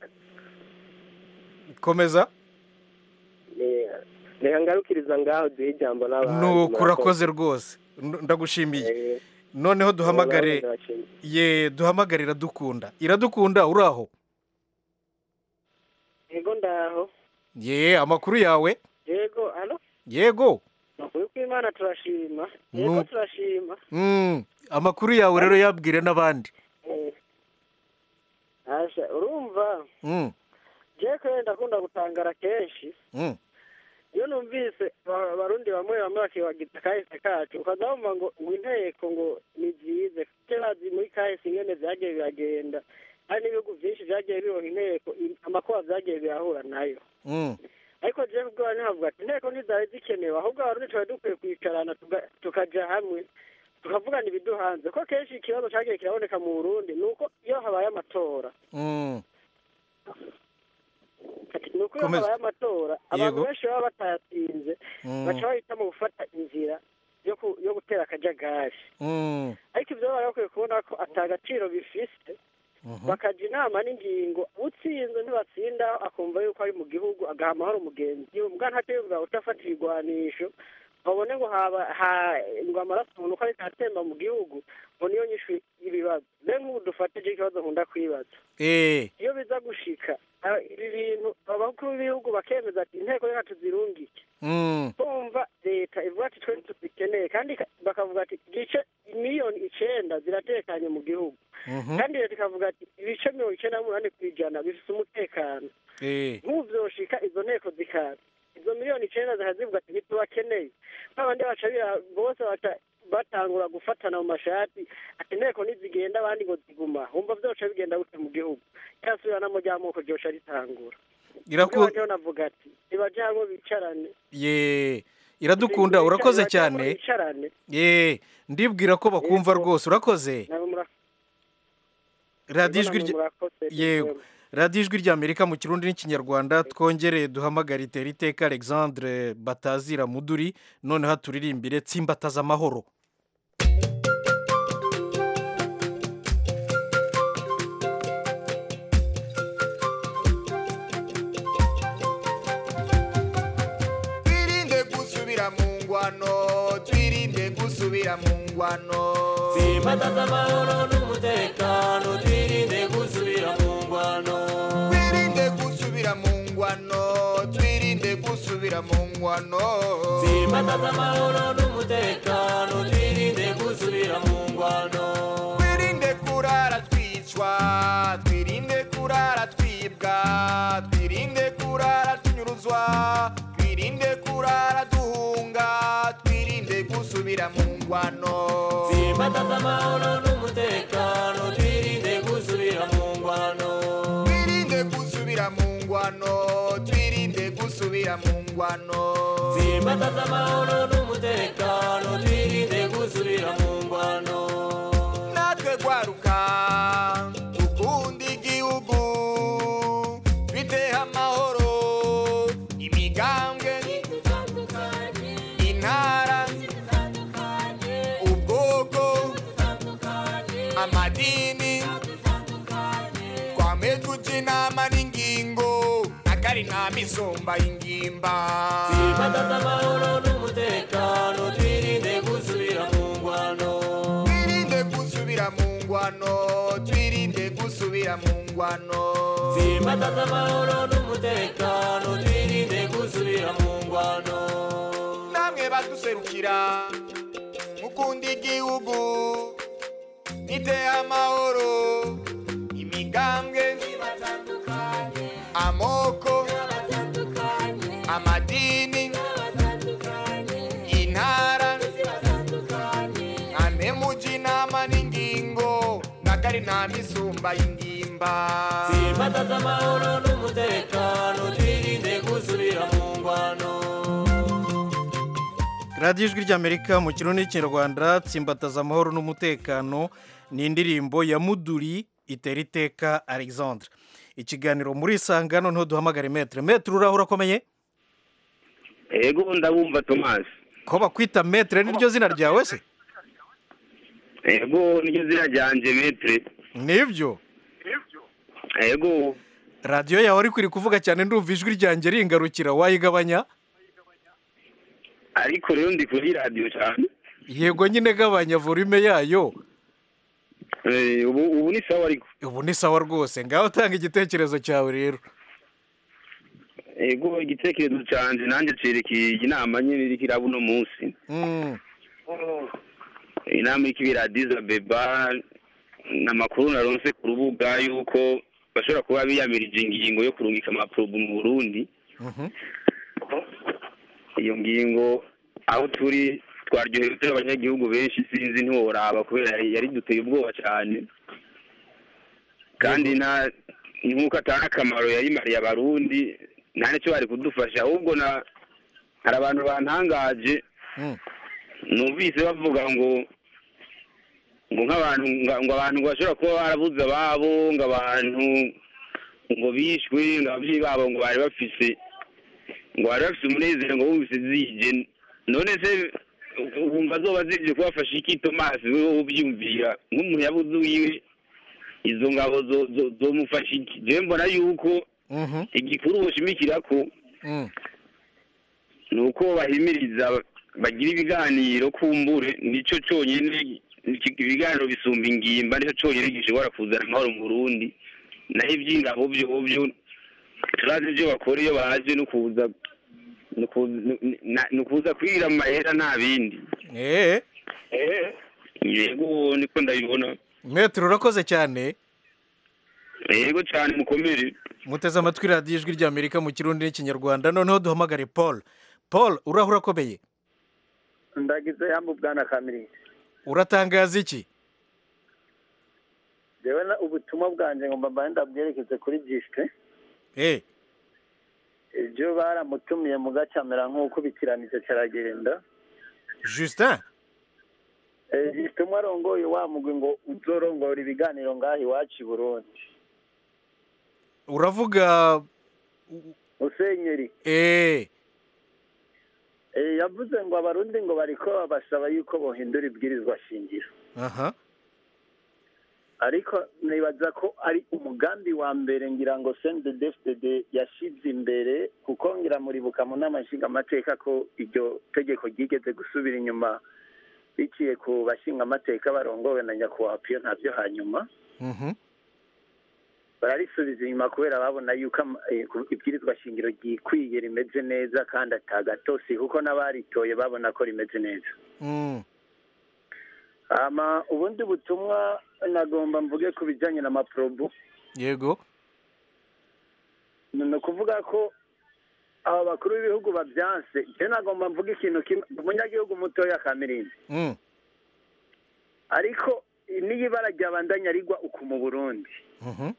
komeza eh, reka ngarukiriza ngaho duhe ijambo n'abandi nuko urakoze rwose N- ndagushimiye noneho duhamagare Ndabashimiye. ye duhamagare iradukunda iradukunda uri aho yego ndaho ye amakuru yawe yego alo yego ukuri kw'imana turashima Nu- yego turashima Mm, amakuru yawe rero yabwire n'abandi Eh, asha urumva Mm, jewe kare ndakunda gutangara kenshi mm. iyo numvise ba- abarundi bamwe bamwe bakibagita kahise kacu ukaza wumva ngo ngo inteko ngo ni byize kuko bazi muri kahise ingene vyagiye biragenda hari n'ibihugu vyinshi vyagiye bironka inteko i- amakuba vyagiye birahura nayo Mm. ariko jewe ubwoba ntihavuga ati inteko ntizari zikenewe ahubwo abarundi twari dukwiye kwicarana tuga- tukaja hamwe tukavugana ibiduhanze ko kenshi ikibazo cagiye kiraboneka mu burundi ni uko iyo habaye amatora Mm. ni uko iyo Komeza. habaye amatora abantu Yego. benshi baba batayatsinze Mm. baca bahitamo gufata inzira yo ku- yo gutera akajagari Mm. ariko ibyo bari bakwiye kubona ko ata gaciro bifise Mhm. bakaja inama n'ingingo utsinze ntibatsinda akumva yuko ari mu gihugu agaha amahoro umugenzi we mbwa ntatebuga utafata ibigwanisho babone ngo haba ha- ngo amaraso umuntu uko ariko atemba mu gihugu ngo niyo nyishu y'ibibazo be nk'ubu dufatije ikibazo nkunda kwibaza Eh, iyo biza gushika aba- ibi bintu abakuru b'ibihugu bakemeza ati inteko reka tuzirungike mm. kumva leta ivuga ati twe tuzikeneye kandi ka- bakavuga ati igice miliyoni icenda ziratekanye mu gihugu Mhm. kandi leta ikavuga ati ibice mirongo icenda n'umunani ku ijana bifite umutekano Eh, nk'ubu vyoshika izo nteko zikaza izo miliyoni icenda zikazivuga ati ntitubakeneye babandi baca bira- bose baca batangura gufatana mu mashati ati inteko nizigenda abandi ngo ziguma wumva vyoca bigenda gute mu gihugu ryasubiranamo ry'amoko ryoca ritangura Iraku- Nibajeho navuga ati nibaje hamwe bicarane ye iradukunda urakoze Nibaje hamwe cyane bicarane ye ndibwira ko bakumva rwose urakoze nabo mura- radiyo ijwi namwe rya- murakoze yego radiyo ijwi rya amerika mu kirundi n'ikinyarwanda twongere duhamagare itera iteka alexandre batazira muduri noneho turirimbire tsimbataza amahoro twirinde gusubira mu ngwano twirinde gusubira mu ngwano Simbataza amahoro n'umutekano twirinde gusubira mu ngwano twirinde gusubira mu ngwano twirinde gusubira mu ngwano Simbataza amahoro n'umutekano twirinde gusubira mu ngwano twirinde kurara twicwa twirinde kurara twibwa twirinde kurara tunyuruzwa twirinde kurara duhunga twirinde gusubira mu ngwano Simbataza amahoro n'umutekano twirinde gusubira mu ngwano twirinde gusubira mu ngwano twirinde gusubira mu ngwano Simbataza amahoro n'umutekano twirinde gusubira mu ngwano natwe gwaruka ukunda igihugu biteha amahoro imigambwe intara ubwoko amadini twame tuja inama n'ingingo akari nta misumba y'ingimba Simbataza amahoro n'umutekano twirinde gusubira mu ngwano twirinde gusubira mu ngwano twirinde gusubira mu ngwano Simbataza amahoro n'umutekano twirinde gusubira mu ngwano namwe baduserukira mukunda igihugu niteye amahoro imigambwe amoko amadini intara ane muji inama n'ingingo ari nta misumba y'ingimba Simbataza amahoro n'umutekano twirinde gusubira mu ngwano radiyo ijwi ry'amerika mu kirundi n'ikinyarwanda tsimbataza amahoro n'umutekano ni indirimbo ya muduri itera iteka alexandre ikiganiro muri isanga noneho duhamagare metere metere urahura akomeye ego ndabumva tomasi ko bakwita metere niryo zina ryawe se ego niryo zina ryanje metere nibyo ego radiyo yawe ariko iri kuvuga cyane ndumva ijwi ryanjye ringarukira wayigabanya ariko rero ndi kuri radiyo cyane yego nyine gabanya volume yayo Eh, ubu ubu ni sawa ariko ubu ni sawa rwose ngaho tanga igitekerezo cyawe rero ego igitekerezo cyanjye nanjye cerekeye inama nyine iriko iraba uno munsi Mm, inama iriko ibera Addis Abeba n'amakuru naronse ku rubuga yuko bashobora kuba biyamirije ingingo yo kurungika amaprobu mu Burundi mhm. iyo ngingo aho turi twaryohewe turi abanyagihugu benshi sinzi ntiworaba kubera yari yari duteye ubwoba cyane kandi nta nk'uko atari akamaro yayimariye abarundi nta n'icyo bari kudufasha ahubwo na hari abantu bantangaje Mm. numvise bavuga ngo ngo nk'abantu nga- ngo abantu ngo bashobora kuba barabuze ababo ngo abantu ngo bishwe ngo ababyeyi babo ngo bari bafise ngo bari bafise umunezero ngo bumvise zije none se wumva zoba zije kubafasha iki tomasi wewe ubyumvira nk'umuntu yabuze uwiwe izo ngabo zo- zo- zomufasha iki jewe mbona yuko Mhm. igikuru boshimikira ko Mm. ni uko bahimiriza bagira ibiganiro kumbure nicyo cyonyine iki- ibiganiro bisumba ingimba nicyo cyonyine gishobora kuzana amahoro mu burundi naho iby'ingabo byo byo turazi ibyo bakora iyo baje no kuza ni ukuza- ni- ni ukuza kwira amahera nta bindi Eh, yego niko ndabibona metere urakoze cyane yego cyane mukomere muteze amatwi radiyo ijwi ry'amerika mu kirundi n'ikinyarwanda noneho duhamagare paul paul urahura akomeye ndagize yambu bwana kamiri uratangaza iki jewe na ubutumwa bwanjye ngo mbabaye ndabwerekeze kuri gisite Eh, ibyo baramutumiye mu gacamera nk'uko bikiranije kiragenda justin Eh, gisite umwe arongoye wa mugwi ngo uzorongora ibiganiro ngaha iwacu i burundi uravuga musenyeri eh, Eh, yavuze ngo abarundi ngo bariko babasaba yuko bohindura ibwirizwa shingiro aha ariko nibaza ko ari umugambi wa mbere ngira ngo CNDD-FDD yashize imbere kuko ngira muribuka mu nama nshingamateka ko iryo tegeko ryigeze gusubira inyuma biciye ku bashingamateka barongowe na nyakubahwa piyo ntabyo hanyuma mhm. bararisubiza inyuma kubera babona yuko ama- eh, ku- ibwirizwa shingiro ryikwiye rimeze neza kandi atagatosi kuko n'abaritoye babona ko rimeze neza Mm, hama ubundi butumwa nagomba mvuge ku bijyanye na maprobu yego ni ukuvuga ko aba bakuru b'ibihugu babyanse njyewe nagomba mvuga ikintu kimwe umunyagihugu mutoya kamirindi Mm, ariko n'iyo ibara ryabandanya rigwa uku mu burundi mhm.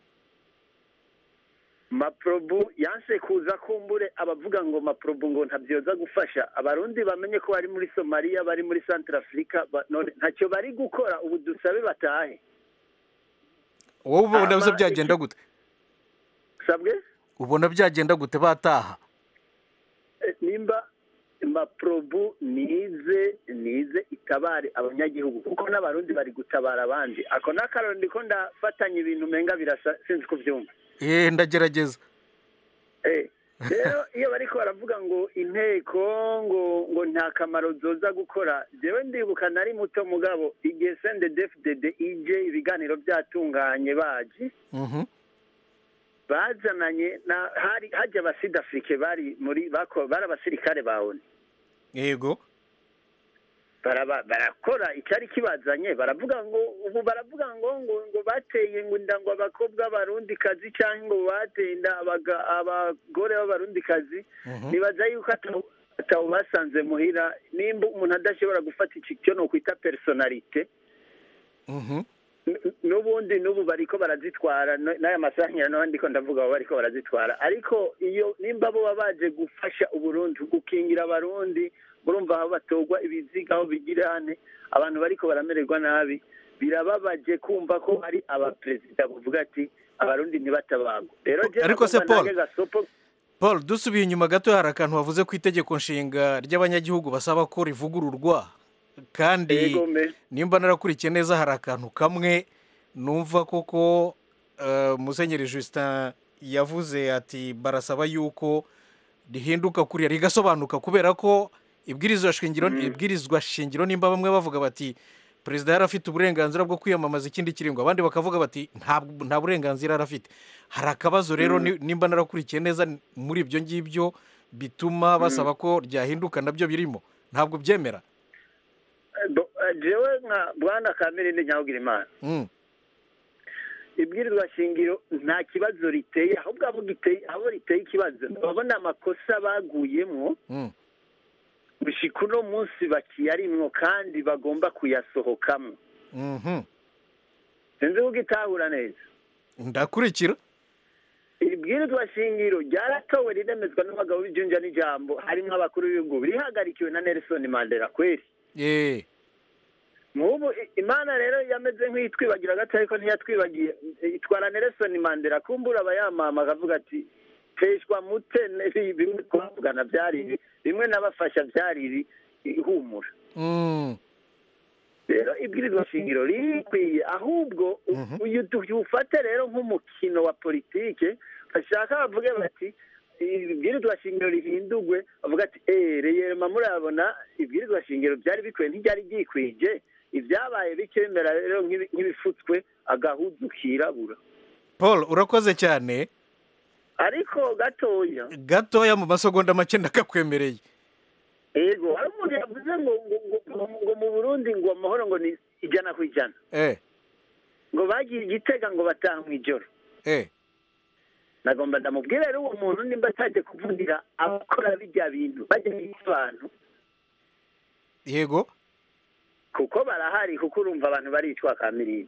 maprobu yanse kuza kumbure abavuga ngo maprobu ngo ntabyoza gufasha abarundi bamenye ko bari muri somaliya bari muri santara afurika ba- none ntacyo bari gukora ubu dusabe batahe wowe ubona Ama- biza byagenda gute sabwe ubona byagenda gute bataha Eh, nimba maprobu nize nize itabare abanyagihugu kuko n'abarundi bari gutabara abandi ako n'akararo ndiko ndafatanya ibintu umenga birasa sinzi kubyumva eh ndagerageza Eh, rero iyo bariko baravuga ngo inteko ngo ngo nta kamaro zoza gukora jewe ndibuka nari muto mugabo igihe sendedefdede ije ibiganiro byatunganye baje Mhm. bazananye na hari hajya abasidafrike bari muri bako bari abasirikare bawe yego baraba- barakora icyari kibazanye baravuga ngo ubu baravuga ngo ngo ngo bateye ngo inda ngo abakobwa b'abarundi kazi cyangwa ngo bateye inda abaga- abagore b'abarundi kazi nibaza yuko atawu atawu basanze muhira nimba umuntu adashobora gufata iki cyo ni ukwita personalite Mhm. n- n'ubundi n'ubu bariko barazitwara no- n'aya masahanya naho ndiko ndavuga abo bariko barazitwara ariko iyo nimba bo baba baje gufasha uburundi gukingira abarundi murumva aho batorwa ibiziga aho bigirane abantu bariko baramererwa nabi birababaje kumva ko hari abaperezida bavuga ati abarundi ntibatabagwe rero je Ariko se nagomba Paul, nange gasopo paul dusubiye inyuma gato hari akantu wavuze ku itegeko nshinga ry'abanyagihugu basaba ko rivugururwa kandi Yego, me. nimba narakurikiye neza hari akantu kamwe numva koko eh, musenyeri justin yavuze ati barasaba yuko rihinduka kuriya rigasobanuka kubera ko ibwirizwa shingiro ibwirizwa shingiro nimba bamwe bavuga bati perezida yari afite uburenganzira bwo kwiyamamaza ikindi kiringo abandi bakavuga bati nta nta burenganzira yari afite hari akabazo rero Mm. ni- nimba narakurikiye neza muri ibyo ngibyo bituma basaba ko ryahinduka nabyo birimo ntabwo byemera Do- eh, jewe nka bwana kamirindi nyahugira imana Mm. ibwirizwa shingiro nta kibazo riteye ahubwo abo giteye abo riteye ikibazo babona amakosa baguyemwo Mm. gushika uno munsi bakiyarimwo kandi bagomba kuyasohokamo Mhm. sinzi ko ugitahura neza ndakurikira ibwirizwa shingiro ryaratowe riremezwa n'abagabo b'ijunja n'ijambo harimwo abakuru b'ibihugu rihagarikiwe na nelson mandela kweri Eh. nk'ubu i- imana rero yameze nk'iyitwibagira gato ariko ntiyatwibagiye itwara nelson mandela kumbura abayamama akavuga ati teshwa mute ne- bimwe twavugana byari ibi bimwe n'abafasha byari ibi ihumura Mm. rero ibwirizwa shingiro rikwiye ahubwo u- uyu tuwufate rero nk'umukino wa politike bashaka bavuge bati ibwirizwa shingiro rihindurwe bavuga ati eee reyerema murabona ibwirizwa shingiro byari bikwiye ntibyari byikwije ibyabaye bike bimera rero nk'ibi- nk'ibifutswe agahuzu kirabura paul urakoze cyane ariko gatoya gatoya mu masegonda make ndakakwemereye ego hari umuntu yavuze ngo ngo- ngo ngo mu burundi ngo amahoro ngo ni ijana ku ijana eh ngo bagiye igitega ngo bataha mu ijoro eh nagomba ndamubwira rero uwo muntu nimba atajya kuvugira abakora bijya bintu bajya bica abantu yego kuko barahari kuko urumva abantu baricwa kamirindi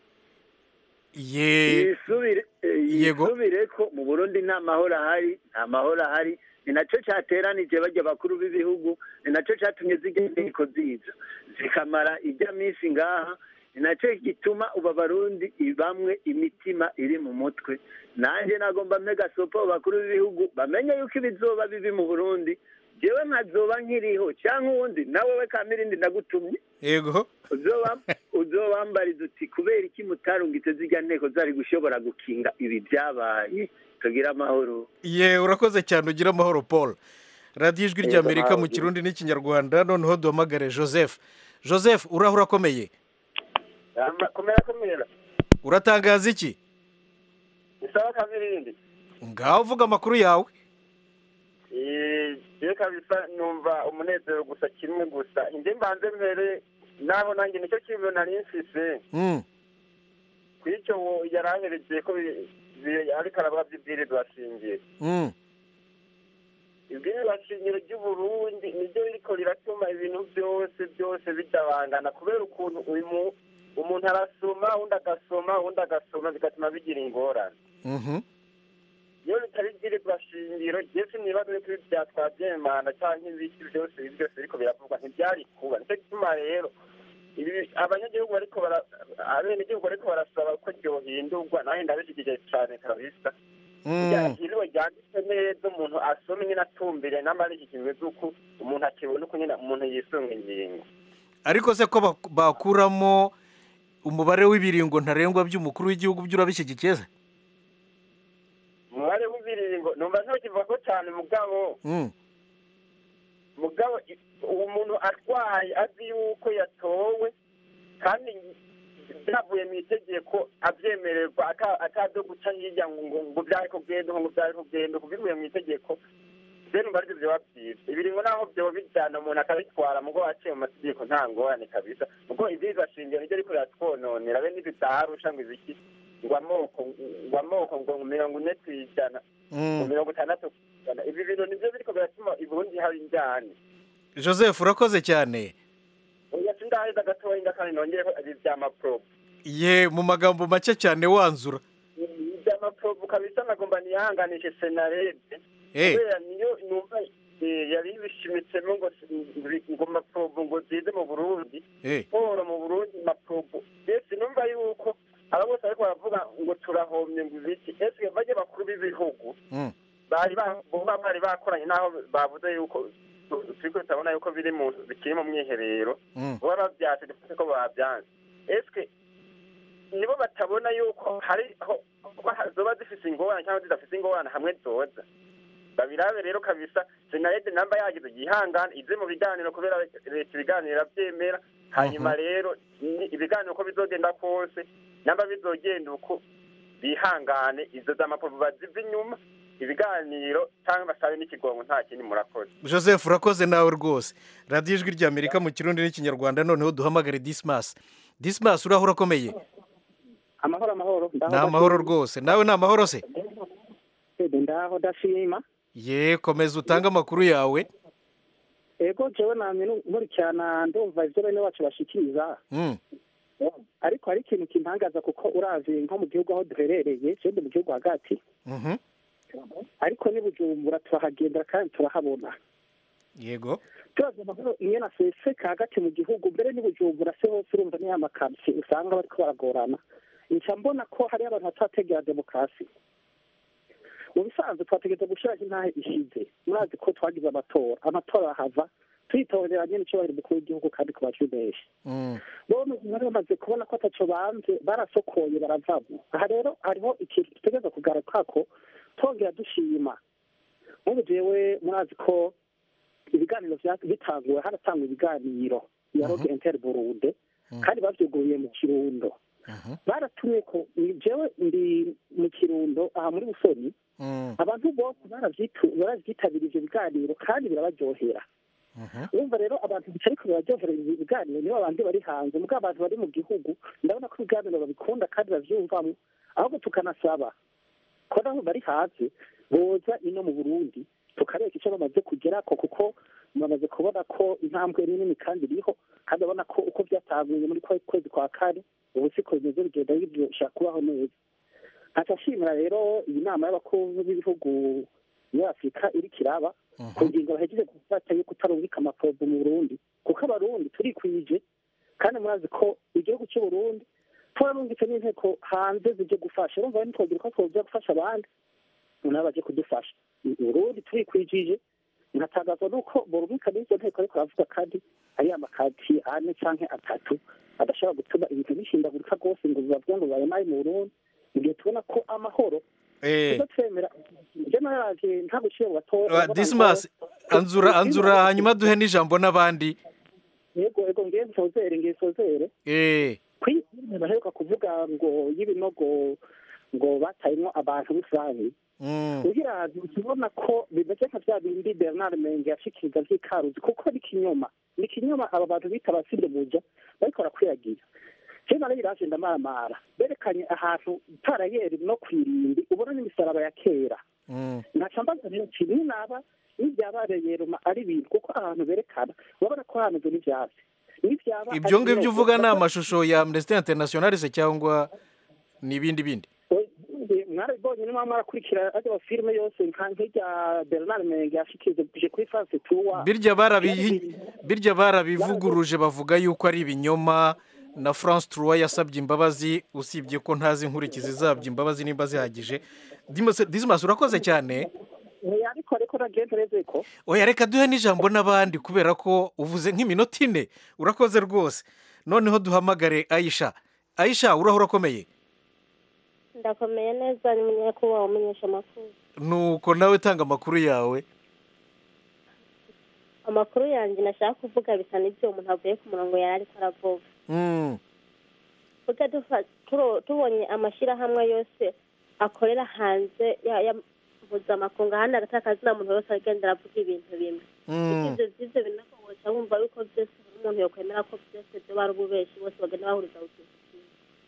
ye yisubire eh, Yego. yisubire ko mu burundi nta mahoro ahari nta mahoro ahari ni nacyo cyateranije bajya abakuru b'ibihugu ni nacyo cyatumye zijya inteko ziza zikamara ijya minsi ngaha ni nacyo gituma ubu abarundi bamwe imitima iri mu mutwe nanjye nagomba mpega sopo abakuru b'ibihugu bamenye yuko ibizoba bibi mu burundi jewe nkazoba nkiriho cyangwa uwundi nawe we kamirindi ndagutumye yego uzoba uzobambariza uti kubera iki mutarungitse zijya nteko zari gushobora gukinga ibi byabaye tugire amahoro ye urakoze cyane ugira amahoro paul radiyo ijwi Yego, ry'amerika mu nawe. kirundi n'ikinyarwanda noneho duhamagare joseph joseph uraho urakomeye kumera kumera uratangaza iki isaba kabirindi ngaho uvuga amakuru yawe je kabisa numva umunezero gusa kimwe gusa inde mbanze mbere naho nanjye nicyo kintu nari mfise Mm. kw'icyo wo yaranyerekeye ko bi- bi- ariko aravuga by'ibwirizwa shingiro Mm. ibwirizwa shingiro ry'uburundi niryo ririko riratuma ibintu byose byose bitabangana kubera ukuntu uyu mu- umuntu arasoma undi agasoma undi agasoma bigatuma bigira ingorane Mhm. iyo bitari ibwirizwa shingiro jese nibaza yuko ibi byatwabyemana cyangwa ibiki byose ibi byose biriko biravugwa ntibyari kuba nicyo gituma rero ibi abanyagihugu bariko bara abenegihugu bariko barasaba ko ryohindurwa nawe ndabishyigikiye cyane kabisa Mm. iriwe ryanditse neza umuntu asoma nyine atumbire n'amarishyikirijwe z'uko umuntu akibona uko nyine umuntu yisunga ingingo ariko se ko bak- bakuramo umubare w'ibiringo ntarengwa by'umukuru w'igihugu byo urabishyigikiye se umubare w'ibiringo numva ntukivuga ko cyane mugabo Mm. mugabo i- uwo muntu arwaye azi yuko yatowe kandi byavuye mu itegeko abyemererwa ata- atado guca hirya ngo ngo ngo byari kugenda ngo byari kugenda ngo bivuye mu itegeko rero numva aribyo byoba byiza ibiringo naho byoba bijyana umuntu akabitwara mugo waciye mu mategeko nta ngorane kabisa kuko ibyiza shingiro nibyo ariko biratwononera be n'ibidaharusha ngo ibiki ngo amoko ngo amoko ngo mirongo ine ku ijana ngo Mm. mirongo itandatu ku ijana ibi bintu nibyo biriko biratuma i burundi haba injyane joseph urakoze cyane oya sindaheza gatoya inda kandi nongere ko ibi vy'amapro ye mu magambo make cyane wanzura iby'amaprobu kabisa nagomba nihanganishe senarede Eh. kubera niyo numva eh, yari bishimitsemwo ngo si- ngo maprobu ngo zize mu burundi Eh. siporo mu burundi maprobu ese numva yuko aba bose ariko baravuga ngo turahomye ngo ibiki ese bajye bakuru b'ibihugu Mm. bari ba- boba bari bakoranye n'aho bavuze yuko turiko turabona yuko biri mu bikiri mu mwiherero Mm. baba bavyase dufite ko babyanze eske nibo batabona yuko hari aho kuba zoba zifise ingorane cyangwa zidafise ingorane hamwe zoza babirabe rero kabisa senarede namba yagize yihangane ize mu biganiro kubera leta ibiganiro iravyemera hanyuma rero ni- ibiganiro uko bizogenda kose namba bizogenda uko bihangane izo z'amapovu baziva inyuma ibiganiro cyangwa basabe n'ikigongo nta kindi murakoze joseph urakoze nawe rwose radiyo ijwi ry'amerika mu kirundi n'ikinyarwanda noneho duhamagare dismas dismas uraho urakomeye amahoro amahoro ni amahoro rwose nawe ni amahoro se rwose ndaho ndashima ye komeza utange amakuru yawe ego jewe namye nu- nkurikirana ndumva ivyo bene wacu bashikiriza Mm. ariko hari ikintu kintangaza kuko uravye nko mu gihugu aho duherereye je ndi mu gihugu hagati Mhm. ariko n'i bujumbura turahagendera kandi turahabona yego turazi amahoro ingene aseseka hagati mu gihugu mbere n'i bujumbura se hose urumva niya makamsi usanga bariko baragorana nca mbona ko hariho abantu batarategera demokarasi mu bisanzwe twategereza gushiraho intahe ishize murazi ko twagize amatora amatora ahava twitorera nyene icubahiro umukuru w'igihugu kandi ku bajwi benshi Mm. bo bari bamaze kubona ko ataco banze barasokoye baravamo aha rero hariho ikintu dutegereza kugarukako twongera dushima nk'ubu jewe murazi ko ibiganiro vya- bitanguwe haratangwa ibiganiro ya roge inter burundi kandi bavyuguruye mu kirundo baratumye ko jewe ndi mu kirundo aha muri busoni Mm. abantu bose baravyitu- baravyitabira ivyo biganiro kandi birabaryohera urumva rero abantu bicariko biraryohera ibi biganiro nibo abandi bari hanze mubwo abantu bari mu gihugu ndabona ko ibiganiro babikunda kandi bavyumvamo ahubwo tukanasaba ko nabo bari hanze boza ino mu burundi tukareka icyo bamaze kugerako kuko bamaze kubona ko intambwe nini kandi iriho kandi babona ko uko byatanguye muri kwa kwezi kwa kane ubu siko bimeze bigenda birusha kubaho neza nkaca nshimira rero iyi nama y'abakuru b'ibihugu muri afurika iriko iraba ku ngingo bahejeje gufata yo kutarungika amaprobo mu burundi kuko abarundi turikwije kandi murazi ko igihugu cy'uburundi turarungitse n'inteko hanze zije gufasha urumva rero ntitwogira ko twoja gufasha abandi nabo baje kudufasha uburundi turikwijije nkatangazwa n'uko borumika n'izo nteko ariko aravuga kandi ari amakati ane canke atatu adashobora gutuma ibintu bishindagurika rwose ngo bibavuga ngo bayamaye mu burundi mu gihe tubona ko amahoro Eh. tuzo twemera je naraje nta guciye mu batora Wa- dismas anzura anzura hanyuma duhe n'ijambo n'abandi yego yego ngiye nsozere ngiye nsozere Eh. kw'isi baheruka kuvuga ngo y'ibinogo ngo batayemwo abantu rusange Mm. ugira ukibona ko bimeze nka vya bindi bernard menge yashikiriza vy'ikaruzi kuko ni kinyoma ni kinyoma aba bantu bita abasinde muja bariko barakwiragira je nari biraje ndamaramara berekanye ahantu itarayeri no kwirimbi ubona n'imisaraba ya kera Mm. naca mbaza rero nti ninaba n'ivyabareye roma ari ibintu kuko ahantu berekana urabona ko hameze n'ivyatsi n'ivyaba ibyo ari ngibyo ibinogo. uvuga ni amashusho ya amnesty international se cyangwa ni ibindi bindi mwarabibonye niba mwarakurikira ajya filime yose nka nk'irya bernard menge yashikirije kuri france tuwa birya barabihi birya barabivuguruje bavuga yuko ari ibinyoma na France Trois yasabye imbabazi usibye ko ntazi inkurikizi zabyo imbabazi nimba zihagije Dimas- Dismas urakoze cyane Eh, ariko ariko nagenda ureze ko oya reka duhe n'ijambo n'abandi kubera ko uvuze nk'iminota ine urakoze rwose noneho duhamagare ayisha ayisha uraho urakomeye ndakomeye neza ni munyakubahwa umenyesha amakuru nuko nawe tanga amakuru yawe amakuru yanjye nashaka kuvuga bisa n'ibyo umuntu avuye ku murongo yari ariko aravuga Mm. tuge dufa- turo- tubonye amashyirahamwe yose akorera hanze ya- ya mpuzamakungu ahandi agataka akazina muntu wese agenda aravuga ibintu bimwe Mm. ibyo by'ibyo bintu woca wumva yuko byose umuntu yokwemera ko byose byo bari ububeshi bose bagenda bahuriza ku kintu kimwe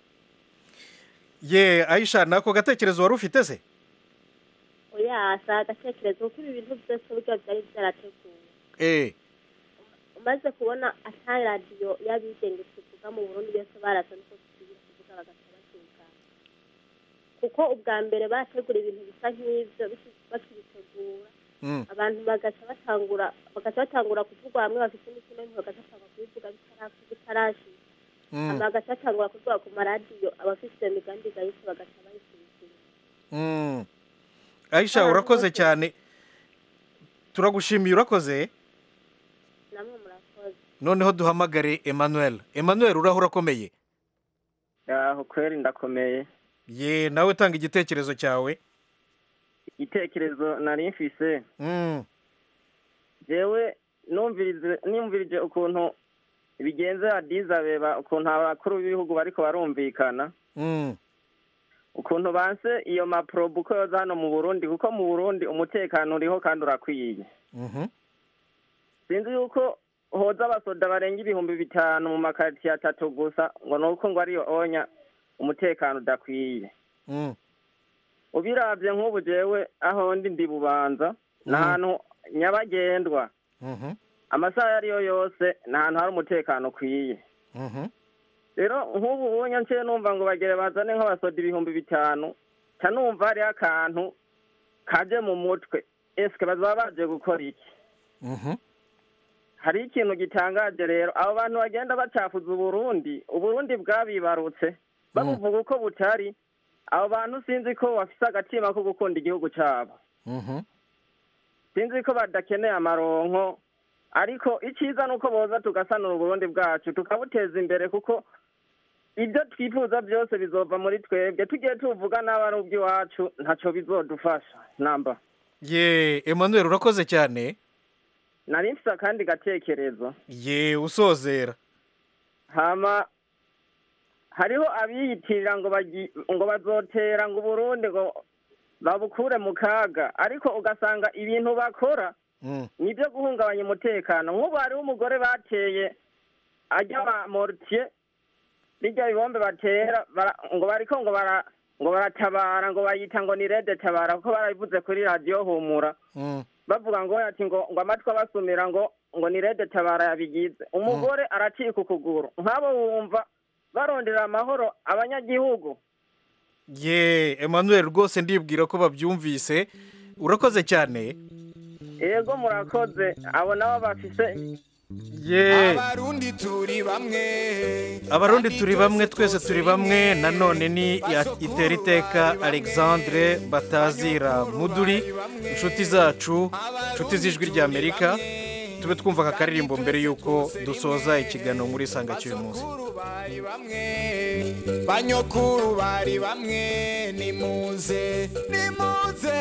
ye ayisha nako gatekerezo wari ufite se oya si agatekerezo kuko ibi bintu byose burya byari byarateguwe eh umaze kubona ata radiyo y'abigenga tuvuga mu burundi yose barasa nuko tugira kuvuga bagaca babyigana kuko ubwa mbere bategura ibintu bisa nk'ibyo biki- bakibitegura Mm. abantu bagaca batangura bagaca batangura kuvuga hamwe bafite imitima y'impuhwe bagaca batangura kubivuga bitara- bitarashira Mm. hama bagaca batangura kuvuga ku maradiyo abafite iyo migambi igayitse bagaca bayisubizira Mm. aisha urakoze cyane turagushimiye urakoze namwe murakoze noneho duhamagare emmanuel emmanuel uraho urakomeye aho kweri ndakomeye ye nawe tanga igitekerezo cyawe igitekerezo nari mfise Mm. jewe numvirije numvirije ukuntu bigenze adizabeba ukuntu abakuru b'ibihugu bariko barumvikana Mm. ukuntu banse iyo maprobu ko yoza hano mu burundi kuko mu burundi umutekano uriho kandi urakwiye Mhm. sinzi yuko hoza abasoda barenga ibihumbi bitanu mu makaritiye atatu gusa ngo ni uko ngo ariyo onya umutekano udakwiye Mm. ubiravye nk'ubu jewe aho ndi ndi bubanza ni Mhm. ahantu nyabagendwa Mhm. amasaha ayo ariyo yose ni ahantu hari umutekano ukwiye Mhm. rero nk'ubu ubonye nciye numva ngo bagere bazane nk'abasoda ibihumbi bitanu ca numva hariho akantu kaje mu mutwe eske bazaba baje gukora iki Mhm. hari ikintu gitangaje rero abo bantu bagenda bacafuza uburundi uburundi bwabibarutse babuvuga uko butari abo bantu sinzi ko bafise agatima ko gukunda igihugu cabo Mhm. sinzi ko badakeneye amaronko ariko icyiza ni uko boza tugasanura uburundi bwacu tukabuteza imbere kuko ibyo twifuza byose bizova muri twebwe tugiye tuvuga n'aba ari ubw'iwacu ntacyo bizodufasha namba ye emmanuel urakoze cyane nari mfise akandi gatekerezo ye usozera hama hariho abiyitirira ngo bagi- ngo bazotera ngo uburundi ngo babukure mu kaga ariko ugasanga ibintu bakora Mm. ni ibyo guhungabanya umutekano nk'ubu hariho umugore bateye ajya ba mortier bijya bibombe batera bara- ngo bariko ngo bara ngo baratabara ngo bayita ngo ni rede tabara kuko barabivuze kuri radiyo humura Mm. bavuga ngo ati ngo ngo amatwi abasumira ngo ngo ni rede tabara yabigize umugore aracika ukuguru nk'abo wumva barondera amahoro abanyagihugu ye emmanuel rwose ndibwira ko babyumvise urakoze cyane yego murakoze abo nabo bafise ye abarundi turi bamwe abarundi turi bamwe twese turi bamwe nanone ni ya- itera iteka alexandre batazira muduri inshuti zacu inshuti z'ijwi ry'amerika tube twumva aka karirimbo mbere y'uko dusoza ikiganiro muri isanga cy'uyu munsi banyokuru bari bamwe nimuze nimuze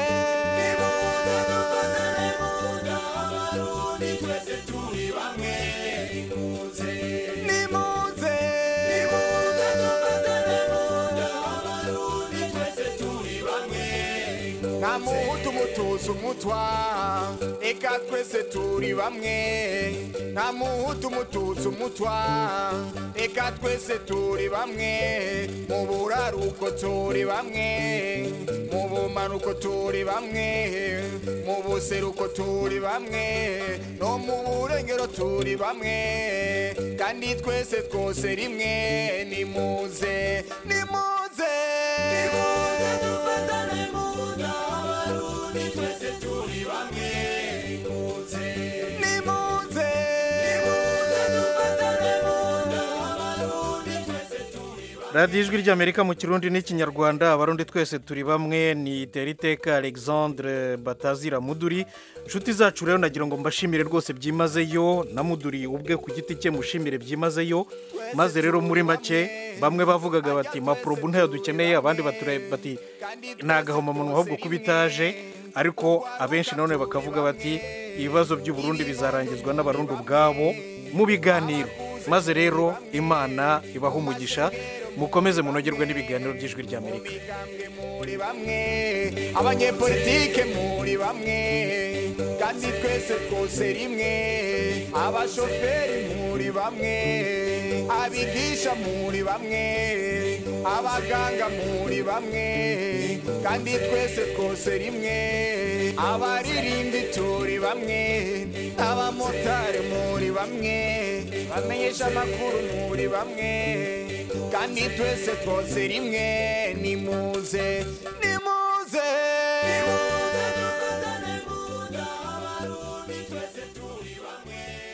twese turi bamwe nimuze nimuze nimuze dufatane munda abarundi twese turi bamwe nta muhutu mutuzi umutwa eka twese turi bamwe nta muhutu mutuzi umutwa eka twese turi bamwe mu buraruko turi bamwe mu bumanuko turi bamwe mu buseruko turi bamwe no mu burengero turi bamwe kandi twese twose rimwe nimuze nimuze nimuze dufatane mu nda abarundi twese turi bamwe nimuze nimuze nimuze dufatane mu nda abarundi twese turi radiyo ijwi ry'amerika mu kirundi n'ikinyarwanda abarundi twese turi bamwe ni itera iteka alexandre batazira muduri inshuti zacu rero nagira ngo mbashimire rwose byimazeyo na muduri ubwe ku giti cye mushimire byimazeyo maze rero muri make bamwe bavugaga bati mapurobu ntayo dukeneye abandi bature- bati ni agahomamunwa ahubwo kuba itaje ariko abenshi nanone bakavuga bati ibibazo by'uburundi bizarangizwa n'abarundi ubwabo mu biganiro maze rero imana ibaha umugisha mukomeze munogerwe n'ibiganiro by'ijwi ry'amerika muri bamwe abanyepolitike muri bamwe kandi twese twose rimwe abashoferi muri bamwe abigisha muri bamwe abaganga muri bamwe kandi twese twose rimwe abaririmbi turi bamwe abamotari muri bamwe bamwe bamenyesha amakuru muri bamwe kandi twese twose rimwe nimuze nimuze